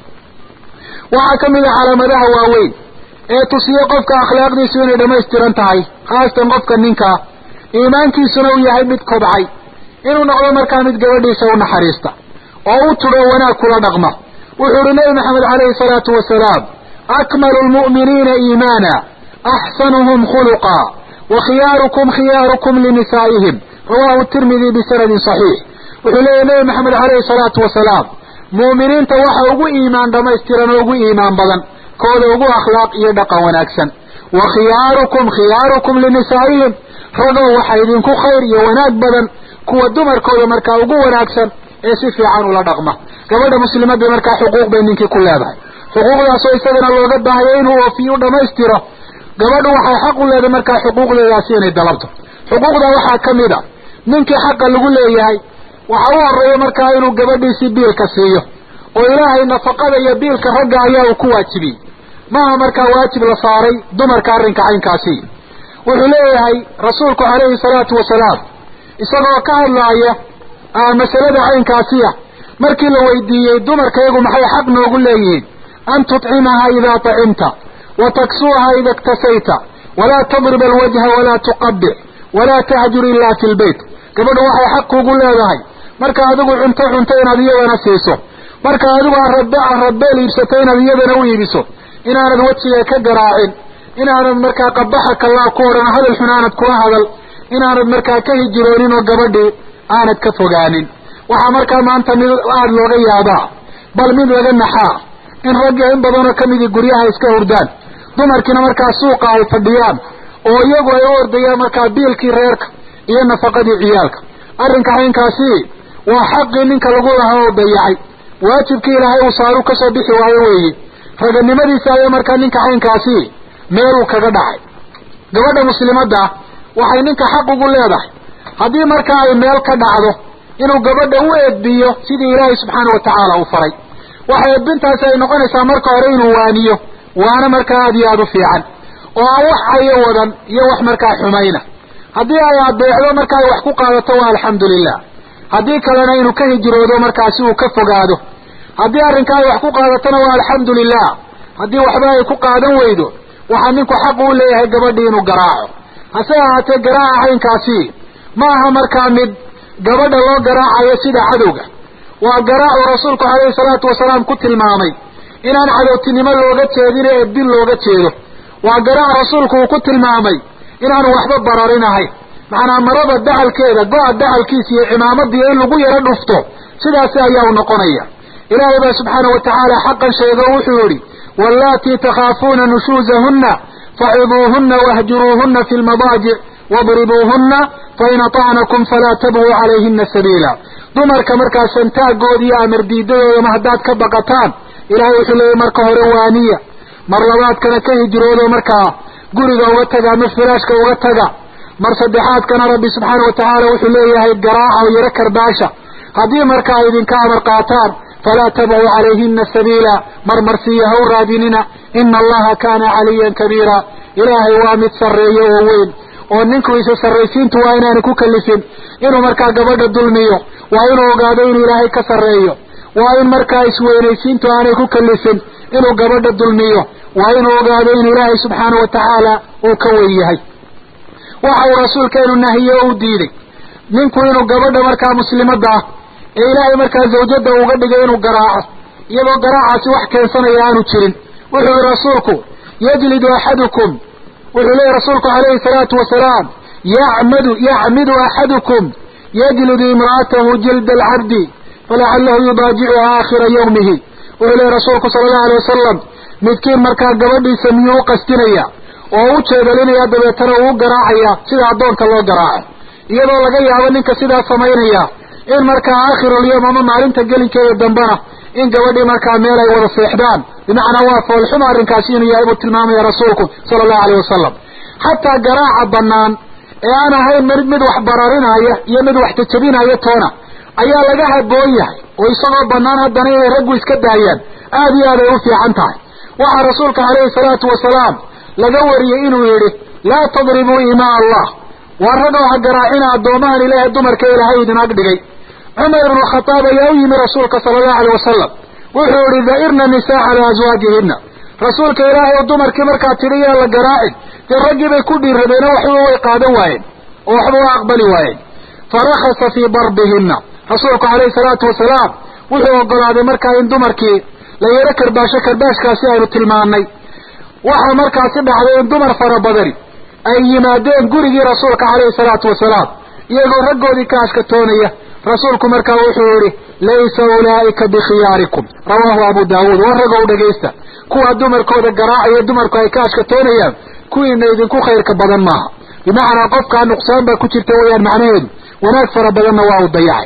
waxaa ka mid a calaamadaha waaweyn ee tusiyo qofka akhlaaqdiisu inay dhammaystiran tahay khaasatan qofka ninkaa iimaankiisuna uu yahay mid kobcay inuu noqdo markaa mid gabadhiisa u naxariista oo u tudho wanaag kula dhaqma wuxuu uhi nebi maxamed calayhi salaatu wasalaam akmalu lmu'miniina iimaana axsanuhum khuluqa wa khiyaarukum khiyaarukum linisaa'ihim rawahu tirmidi bisanadin saxiix wuxuu leeyahy nebi maxamed calayhi salaatu wasalaam mu'miniinta waxa ugu iimaan dhammaystiran oo ugu iimaan badan kooda ugu akhlaaq iyo dhaqan wanaagsan wa khiyaarukum khiyaarukum linisaa'ihim ragow waxa idinku khayr iyo wanaag badan kuwa dumarkooda markaa ugu wanaagsan ee si fiican ula dhaqma gabadha muslimadda markaa xuquuq bay ninkii ku leedahay xuquuqdaasoo isagana looga baahayo inuu oofiyo u dhammaystiro gabadhu waxay xaq u leedahay markaa xuquuqdeedaasi inay dalabto xuquuqda waxaa ka mid a ninkii xaqa lagu leeyahay waxa u horeeya markaa inuu gabadhiisii biilka siiyo oo ilaahay nafaqada iyo biilka ragga ayaa uu ku waajibiyey maaha markaa waajib la saaray dumarka arrinka caynkaasi wuxuu leeyahay rasuulku calayhi salaatu wasalaam isagoo ka hadlaaya masalada caynkaasiya markii la weydiiyey dumarka iyagu maxay xaq noogu leeyihiin an tutcimaha idaa tacimta wa taksuuha ida iktasayta walaa tadrib alwajha walaa tuqabic walaa tahjur ilaa fi lbeyt gabadhu waxay xaq kuugu leedahay marka adigu cunto cunto inaad iyadana siiso marka adigu aradbe aradbeel iibsato inaad iyadana u iibiso inaanad wejiga ka garaacin inaanad markaa qabaxa kallaa ku odhan hadal xun aanad kula hadal inaanad markaa ka hijiroonin oo gabadhii aanad ka fogaanin waxaa markaa maanta mid aada looga yaabaa bal mid laga naxaa in ragga in badanoo kamidii guryaha iska hurdaan dumarkiina markaa suuqa ay fadhiyaan oo iyagu ay u ordayaan markaa biilkii reerka iyo nafaqadii ciyaalka arrinka caynkaasi waa xaqii ninka lagu lahaa oo dayacay waajibkii ilaahay uu saaru kasoo bixi waayo weeye raganimadiisa ayaa markaa ninka caynkaasi meeluu kaga dhacay gabadha muslimadda waxay ninka xaq ugu leedahay haddii markaa ay meel ka dhacdo inuu gabadha u eedbiyo sidii ilaahay subxaana watacaala uu faray waxa eedbintaasi ay noqonaysaa marka hore inuu waaniyo waana markaa aada iyo aada u fiican oo aan wax cayo wadan iyo wax markaa xumayna haddii ay adeecdo marka ay wax ku qaadato waa alxamdulilah haddii kalena inuu ka hijroodo markaasi uu ka fogaado haddii arrinka ay wax ku qaadatona waa alxamdulilah haddii waxba ay ku qaadan weydo waxaa ninku xaq uu leeyahay gabadhii inuu garaaco hase ahaatee garaaca caynkaasi ma aha markaa mid gabadha loo garaacayo sida cadowga waa garaacu rasuulku calayhi salaatu wasalaam ku tilmaamay inaan cadowtinimo looga jeedin ee dil looga jeedo waa garaac rasuulku uu ku tilmaamay inaanu waxba bararinahay macnaa marada dacalkeeda go-a dacalkiisa iyo cimaamadiiyo in lagu yaro dhufto sidaasi ayaa u noqonaya ilaahay baa subxaana wa tacaala xaqan sheego wuxuu yihi wallaatii takhaafuuna nushuuzahunna faciduuhunna wahjuruuhunna fi lmadaajic wadribuuhunna fain atacnakum falaa tabguu calayhina sabiila dumarka markaa santaagooda iyo amar diidadoodama haddaad ka baqataan ilaahay wuxuu leeyahy marka hore waaniya mar labaadkana ka hijroodo markaa guriga uga taga ama firaashka uga taga mar saddexaadkana rabbi subxaana wa tacaala wuxuu leeyahay garaaca oo yaro karbaasha haddii marka ay idinka amar qaataan falaa tabcu calayhina sabiila marmarsiiya ha u raadinina ina allaha kaana caliyan kabiira ilaahay waa mid sarreeyo oo weyn oo ninku isa sarraysiintu waa inaanu ku kalifin inuu markaa gabadha dulmiyo waa inuu ogaado inuu ilaahay ka sarreeyo waa in markaa isweynaysiintu aanay ku kalifin inuu gabadha dulmiyo waa inuu ogaado inuu ilaahay subxaana wa tacaala uu ka weyn yahay waxa uu rasuulkeenu nahiye o u diiday ninku inuu gabadha markaa muslimadda ah ee ilaahay markaa zawjada uga dhigay inuu garaaco iyadoo garaacaasi wax keensanaya aanu jirin wuxuu yihi rasuulku yajlidu axadukum wuxuu leeyahy rasuulku calayhi salaatu wasalaam yacmadu yacmidu axadukum yajlidu imra'atahu jilda alcabdi falacalahu yubaajicuha aakhira yawmihi wuxuu leeyahy rasuulku sala allahu alay wasalam midkiin markaa gabadhiisa miyuu u qastinaya oo u jeedalinaya dabeetana uu u garaacaya sida addoonka loo garaaco iyadoo laga yaabo ninka sidaa samaynaya in markaa aakhirulyoom ama maalinta gelinkeeda dambena in gabadhii markaa meel ay wada seexdaan bimacnaa waa foolxuma arrinkaasi inuu yahay buu tilmaamaya rasuulku sala allahu alayh wasalam xataa garaaca bannaan ee aan ahayn mid mid wax bararinaya iyo mid wax jajabinaya toona ayaa laga haboon yahay oo isagoo bannaan haddana inay raggu iska daayaan aada iyo aad ay u fiican tahay waxaa rasuulka calayhi salaatu wasalaam laga wariyey inuu yidhi laa tadribuu imaa allah waa ragoo ha garaacina addoomahan ilaahay dumarka ilaahay idin ag dhigay cumar ibnu khataab ayaa u yimi rasuulka sala allahu alay wasalam wuxuu yihi da'irna nisaa calaa aswaajihina rasuulka ilaahay oo dumarkii markaa tidhi yaa la garaacin dee raggii bay ku dhiirradeen oo waxba way qaadan waayeen oo waxba waa aqbali waayeen farakasa fii darbihina rasuulku calayhi salaatu wasalaam wuxuu ogolaaday markaa in dumarkii la yaro karbaasho karbaashkaasi aynu tilmaannay waxaa markaasi dhacday in dumar fara badani ay yimaadeen gurigii rasuulka calayhi salaatu wasalaam iyagoo raggoodii ka ashkatoonaya rasuulku markaa wuxuu yihi laysa ulaa'ika bikhiyaarikum rawaahu abu daawuud war ragow dhegaysta kuwa dumarkooda garaacaya dumarku ay ka ashkatoonayaan kuwiina idinku khayrka badan maaha bimacnaa qofkaa nuqsaan baa ku jirta weyaan macnaheedu wanaag fara badanna waa uu dayacay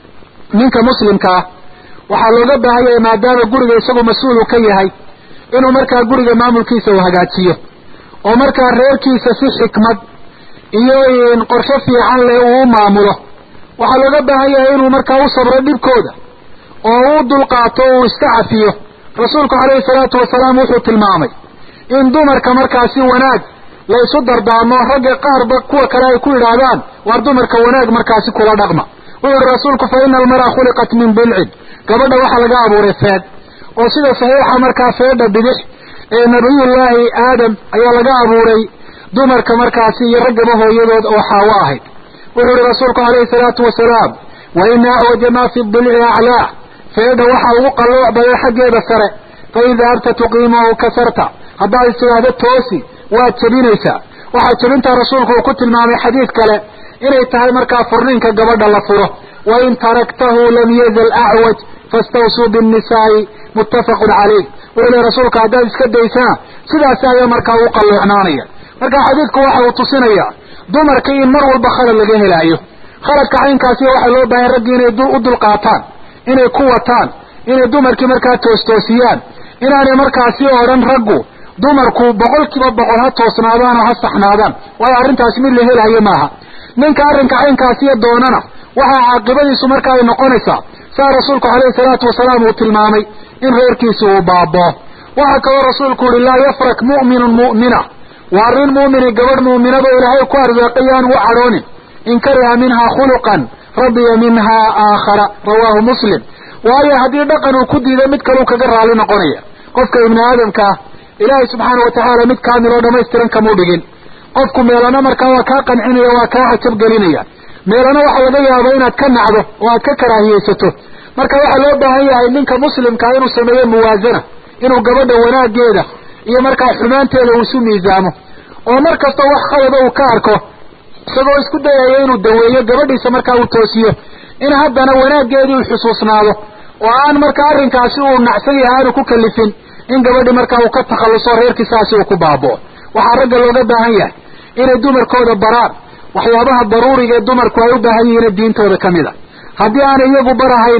ninka muslimkaa waxaa looga baahan yahay maadaama guriga isagu mas-uulu ka yahay inuu markaa guriga maamulkiisa uu hagaajiyo oo markaa reerkiisa si xikmad iyo qorshe fiican leh uu u maamulo waxaa looga baahan yahay inuu markaa u sabro dhibkooda oo u dulqaato o uu iska cafiyo rasuulku calayhi salaatu wasalaam wuxuu tilmaamay in dumarka markaasi wanaag la isu dardaamo ragga qaarba kuwa kale ay ku yidhaahdaan waar dumarka wanaag markaasi kula dhaqma wuxuu yihi rasuulku fa ina almara khuliqat min bilcin gabadha waxaa laga abuuray feed oo sida saxiixa markaa feedha bidix ee nabiyullaahi aadam ayaa laga abuuray dumarka markaasi iyo raggaba hooyadood oo xaawo ahayd wuxuu yihi rasuulku calayhi salaatu wasalaam wa ina acwaja maa fi dilci aclaa feedha waxaa ugu qallooc badan xaggeeda sare fa in dahabta tuqiimahu kasarta haddaad is tidhaahdo toosi waad jebinaysaa waxaa jebintaa rasuulku uu ku tilmaamay xadiid kale inay tahay markaa furniinka gabadha la furo wa in taraktahu lam yazal acwaj fastawsuu binnisaa'i muttafaqun calayh wuxuu lehy rasuulka haddaad iska daysana sidaasi ayaa markaa u qalloocnaanaya marka xadiidku waxa uu tusinaya dumarka in mar walba khalad laga helaayo khaladka caynkaasi waxaa loo baahay raggii inay u dulqaataan inay ku wataan inay dumarkii markaa toostoosiyaan inaanay markaasi odhan raggu dumarku boqol kiiba boqol ha toosnaadaan oo ha saxnaadaan waayo arrintaasi mid la helayo maaha ninka arrinka caynkaasiyo doonana waxaa caaqibadiisu marka ay noqonaysaa saa rasuulku calayhi salaatu wasalaam uu tilmaamay in reerkiisi uu baaboo waxaa kaloo rasuulku yihi laa yafrak mu'minun mu'mina waa arrin mu'mini gabadh mu'minado ilaahay ku arsaaqay yaan u cadhoonin in kariha minhaa khuluqan radiya minhaa aakhara rawaahu muslim waayo haddii dhaqan uu ku diido mid kaleu kaga raali noqonaya qofka ibni aadamka ah ilaahay subxaana watacaala mid kaamil oo dhamaystiran kamuu dhigin qofku meelana markaa waa kaa qancinaya waa kaa cajab gelinaya meelana waxaa laga yaaba inaad ka nacdo oo aad ka karaahiyeysato marka waxaa loo baahan yahay ninka muslimkaa inuu sameeyo muwaasana inuu gabadha wanaageeda iyo markaa xumaanteeda uu isu miisaamo oo mar kasta wax khalada uu ka arko isagoo isku dayayo inuu daweeyo gabadhiisa markaa uu toosiyo in haddana wanaaggeedii uu xusuusnaado oo aan markaa arrinkaasi uu nacsan yahay aanu ku kalifin in gabadhi markaa uu ka takhalluso reerkiisaasi uu ku baaboo waxaa ragga looga baahan yahay inay dumarkooda baraan waxyaabaha daruuriga ee dumarku ay u baahan yihiin diintooda ka mid a haddii aanay iyagu barahayna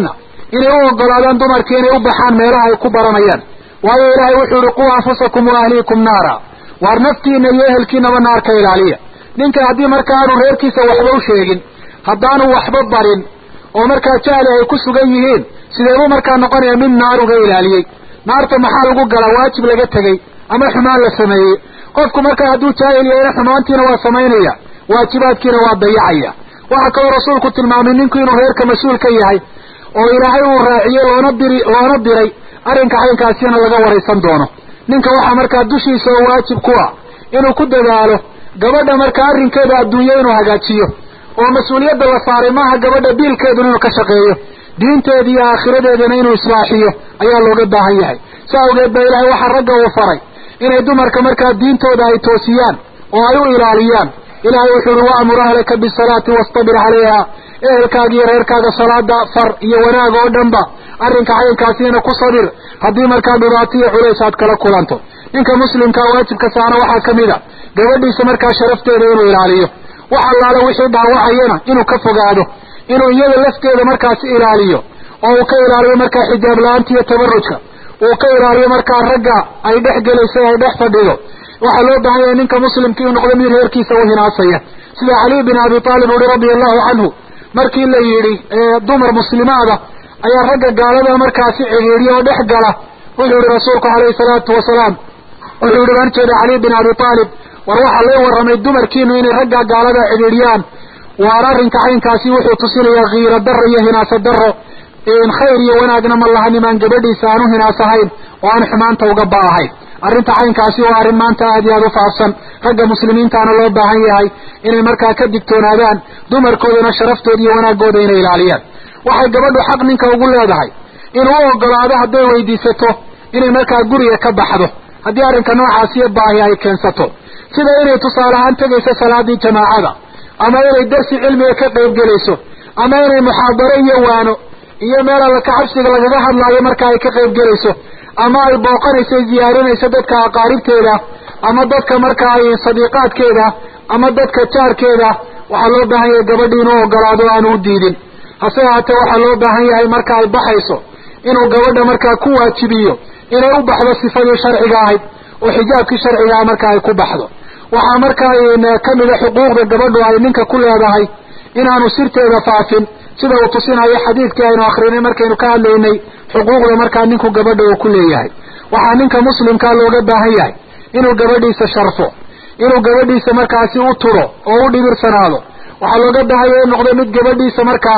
inay u ogolaadaan dumarkii inay u baxaan meelaha ay ku baranayaan waayo ilaahay wuxuu yihi quu anfusakum wa ahliikum naara waar naftiina iyo ehelkiinaba naar ka ilaaliya ninka haddii marka aanu reerkiisa waxba u sheegin haddaanu waxba barin oo markaa jahli ay ku sugan yihiin sideebuu markaa noqonaya mid naar uga ilaaliyey naarta maxaa lagu galaa waajib laga tegey ama xumaan la sameeyey qofku markaa hadduu jaahil yahayna xumaantiina waa samaynaya waajibaadkiina waa dayacaya waxaa kaloo rasuulku tilmaamay ninku inuu reerka mas-uul ka yahay oo ilaahay uu raaciyey loona diri loona diray arrinka caynkaasina laga waraysan doono ninka waxaa markaa dushiisa oo waajib ku ah inuu ku dadaalo gabadha markaa arrinkeeda adduunye inuu hagaajiyo oo mas-uuliyadda la saaray maaha gabadha biilkeeduna inuu ka shaqeeyo diinteeda iyo aakhiradeedana inuu islaaxiyo ayaa looga baahan yahay sa awgeed ba ilaahay waxaa ragga uu faray inay dumarka markaa diintooda ay toosiyaan oo ay u ilaaliyaan ilaahay wuxuu uhi wa'mur ahlaka bisalaati wastabir calayha ehelkaaga iyo reerkaaga salaada far iyo wanaag oo dhanba arrinka caynkaasiina ku sabir haddii markaa dhibaato iyo culays aad kala kulanto ninka muslimkaa waajibka saana waxaa ka mid a gabadhiisa markaa sharafteeda inuu ilaaliyo wax allaale wixii dhaawacayana inuu ka fogaado inuu iyada lafteeda markaasi ilaaliyo oo uu ka ilaaliyo markaa xijaab la-aanta iyo tabarujka uu ka ilaaliyo markaa ragga ay dhex gelayso ay dhex fadhido waxaa loo baahan yahay ninka muslimka inuu noqdo mid reerkiisa u hinaasaya sida caliy bin abi taalib uhi radia allahu canhu markii la yidhi dumar muslimaada ayaa ragga gaalada markaasi cidhiidhiya oo dhex gala wuxuu yihi rasuulku calayhi salaatu wasalaam wuxuu yihi baan jeeda caliy bin abi taalib war waxaa lay warramay dumarkiinu inay ragga gaalada cidhiidhiyaan waar arrinka caynkaasi wuxuu tusinayaa kiiro daro iyo hinaaso daro khayr iyo wanaagna ma laha nimaan gabadhiisa aan u hinaasahayn oo aan xumaanta uga ba'ahayn arrinta caynkaasi waa arrin maanta aad iyo aad u faafsan ragga muslimiintaana loo baahan yahay inay markaa ka digtoonaadaan dumarkoodana sharaftooda iyo wanaagooda inay ilaaliyaan waxay gabadhu xaq ninka ugu leedahay inuu u ogolaado hadday weydiisato inay markaa guriga ka baxdo haddii arrinka noocaasiyo baahi ay keensato sida inay tusaale ahaan tegayso salaadii jamaacada ama inay darsi cilmiga ka qayb gelayso ama inay muxaadaro iyo waano iyo meel alla ka cabsiga lagaga hadlaayo marka ay ka qayb gelayso ama ay booqanayso ziyaarinayso dadka aqaaribteeda ama dadka markaa sadiiqaadkeeda ama dadka jaarkeeda waxaa loo baahan yahay gabadhi inuu ogolaado aanu u diidin hase ahaatee waxaa loo baahan yahay marka ay baxayso inuu gabadha markaa ku waajibiyo inay u baxdo sifadii sharciga ahayd oo xijaabkii sharciga ah marka ay ku baxdo waxaa markaa kamida xuquuqda gabadhu ay ninka ku leedahay inaanu sirteeda faafin sida uu tusinayo xadiidkii aynu akrinay markaynu ka hadlaynay xuquuqda markaa ninku gabadha uu ku leeyahay waxaa ninka muslimkaa looga baahan yahay inuu gabadhiisa sharfo inuu gabadhiisa markaasi u turo oo u dhibirsanaado waxaa looga baahan yahay in noqdo mid gabadhiisa markaa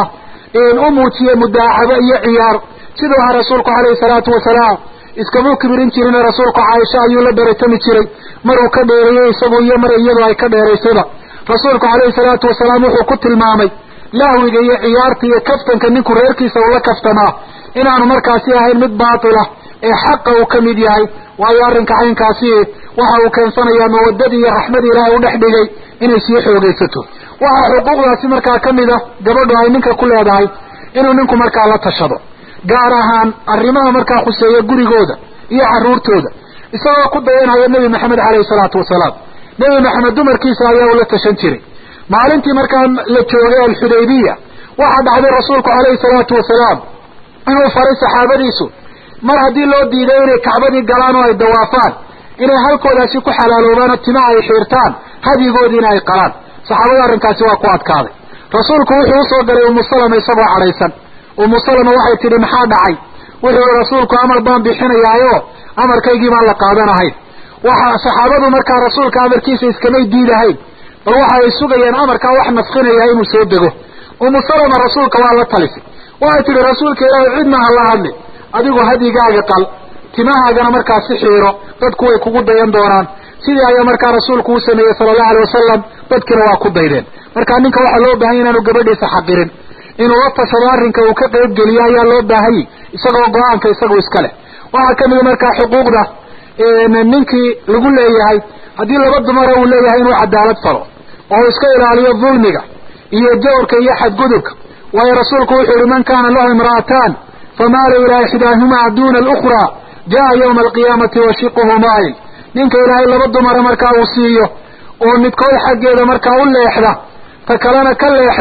u muujiye mudaacabo iyo ciyaar siduu ahaa rasuulku calayhi salaatu wasalaam iskamuu kibirin jirin rasuulku caaisha ayuu la baratami jiray maruu ka dheereeyey isagu iyo mar iyadu ay ka dheeraysayba rasuulku calayhi salaatu wasalaam wuxuu ku tilmaamay lahwiga iyo ciyaarta iyo kaftanka ninku reerkiisa ula kaftamaa inaanu markaasi ahayn mid baatila ee xaqa uu ka mid yahay waayo arrinka caynkaasi waxa uu keensanayaa mawadadii iyo raxmadii ilaahay u dhex dhigay inay sii xoogaysato waxaa xuquuqdaasi markaa ka mid a gabadhu ay ninka ku leedahay inuu ninku markaa la tashado gaar ahaan arrimaha markaa khuseeya gurigooda iyo carruurtooda isagoo ku dayanaya nebi maxamed caleyhi salaatu wasalaam nebi maxamed dumarkiisa ayaa ula tashan jiray maalintii markaa la joogay alxudaybiya waxaa dhacday rasuulku calayhi salaatu wasalaam inuu faray saxaabadiisu mar haddii loo diiday inay kacbadii galaan oo ay dawaafaan inay halkoodaasi ku xalaaloobaan oo timaha ay xiirtaan hadyigoodiina ay qalaan saxaabada arrinkaasi waa ku adkaaday rasuulku wuxuu usoo galay umu salama isagoo cadhaysan umu salama waxay tidhi maxaa dhacay wuxuu rasuulku amar baan bixinayaayo amarkaygii baan la qaadanahayn waxa saxaabadu markaa rasuulka amarkiisa iskamay diidahayn bal waxa ay sugayeen amarkaa wax naskinaya inuu soo dego umu salama rasuulka waa la talisay waxay tidhi rasuulka ilaahay cidna ha la hadli adigu hadyigaaga qal timahaagana markaa si xiiro dadku way kugu dayan doonaan sidii ayaa markaa rasuulku u sameeyey sala allahu alay wasalam dadkiina waa ku daydeen marka ninka waxaa loo baahanya inaanu gabadhiisa xaqirin inuu la tashado arrinka uu ka qayb geliyo ayaa loo baahanyay isagoo go-aanka isagu iska leh waxaa kamida markaa xuquuqda ninkii lagu leeyahay haddii laba dumara uu leeyahay inuu cadaalad falo oo uu iska ilaaliyo dulmiga iyo jawrka iyo xadgudubka waayo rasuulku wuxuu yihi man kana lahu imra'ataan famaala ilaa ixdaahumaa duna alukhraa jaa yawma alqiyaamati washiquhu maayil ninka ilaahay laba dumara markaa uu siiyo oo midkood xaggeeda markaa u leexda ta kalena ka leexda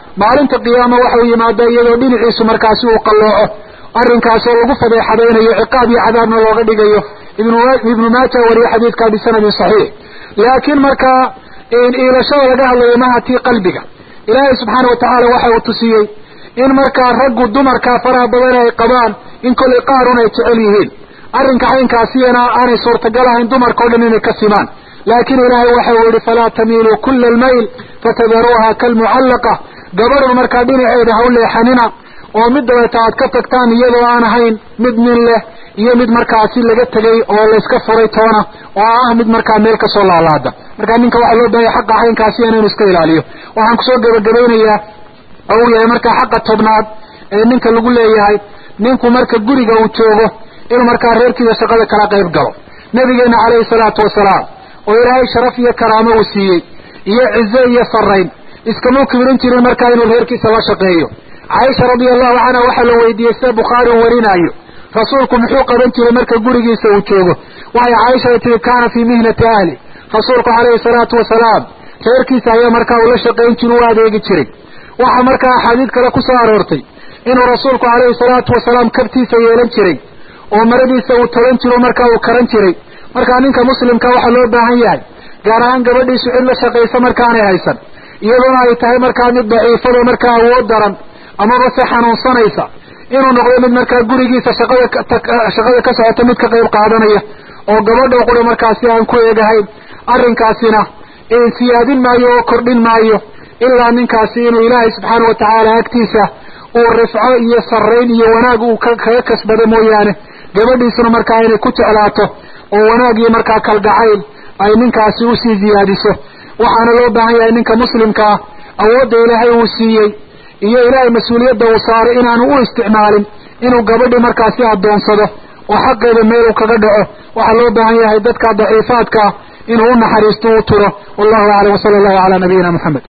maalinta qiyaama waxau yimaada iyadoo dhinaciisu markaasi uu qallooco arrinkaasoo lagu fadeexadaynayo ciqaab iyo cadaabna looga dhigayo ibnu maaja wariye xadiidkaa bisanadin saxiix laakiin markaa iilashada laga hadlayo maha tii qalbiga ilaahay subxaana watacaala waxa uu tusiyey in markaa raggu dumarkaa faraha badan ay qabaan in kollay qaarun ay jecel yihiin arrinka caynkaasiyana aanay suurtagal ahayn dumarka o dhan inay ka simaan laakiin ilaahay waxa uu yihi falaa tamiiluu kula almayl fatadaruuha kalmucallaqa gabadhan markaa dhinaceeda ha u leexanina oo mid dabeeta aad ka tagtaan iyadoo aan ahayn mid nin leh iyo mid markaasi laga tegay oo layska furay toona oo ah mid markaa meel kasoo laalaada markaa ninka waxaa loo baahaya xaqa caynkaasi inaynu iska ilaaliyo waxaan kusoo gebagabaynayaa oo uu yahay markaa xaqa tobnaad ee ninka lagu leeyahay ninku marka guriga uu joogo inuu markaa reerkiisa shaqada kala qayb galo nabigeena calayhi salaatu wasalaam oo ilaahay sharaf iyo karaamo uu siiyey iyo cizo iyo farayn iskamuu kibirin jirin markaa inuu reerkiisa la shaqeeyo caaisha radia allahu canha waxaa la weydiiyey sida bukhaari uu warinaayo rasuulku muxuu qaban jiray marka gurigiisa uu joogo waxay caaisha ay tihi kaana fii mihnati ahli rasuulku calayhi salaatu wasalaam reerkiisa ayaa markaa uu la shaqayn jira u adeegi jiray waxaa markaa axaadiid kale ku soo aroortay inuu rasuulku calayhi salaatu wasalaam kabtiisa yeelan jiray oo maradiisa uu tolan jiro markaa uu karan jiray markaa ninka muslimka waxaa loo baahan yahay gaar ahaan gabadhiisu cid la shaqaysa markaanay haysan iyadoona ay tahay markaa mid daciifado markaa awood daran amaba se xanuunsanaysa inuu noqdo mid markaa gurigiisa shaqada shaqada ka socota mid ka qayb qaadanaya oo gabadha qura markaasi aan ku eegahayn arrinkaasina siyaadin maayo oo kordhin maayo ilaa ninkaasi inuu ilaahay subxaana watacaala agtiisa uu rifco iyo sarrayn iyo wanaag uu kaga kasbado mooyaane gabadhiisuna markaa inay ku jeclaato oo wanaag iyo markaa kalgacayl ay ninkaasi usii ziyaadiso waxaana loo baahan yahay ninka muslimkaa awoodda ilaahay uu siiyey iyo ilaahay mas-uuliyadda uu saaray inaanu u isticmaalin inuu gabadhii markaasi addoonsado oo xaqeeda meel uu kaga dhaco waxaa loo baahan yahay dadka daciifaadkaa inuu u naxariisto u turo wallahu aclam wasala allahu calaa nabiyina moxamed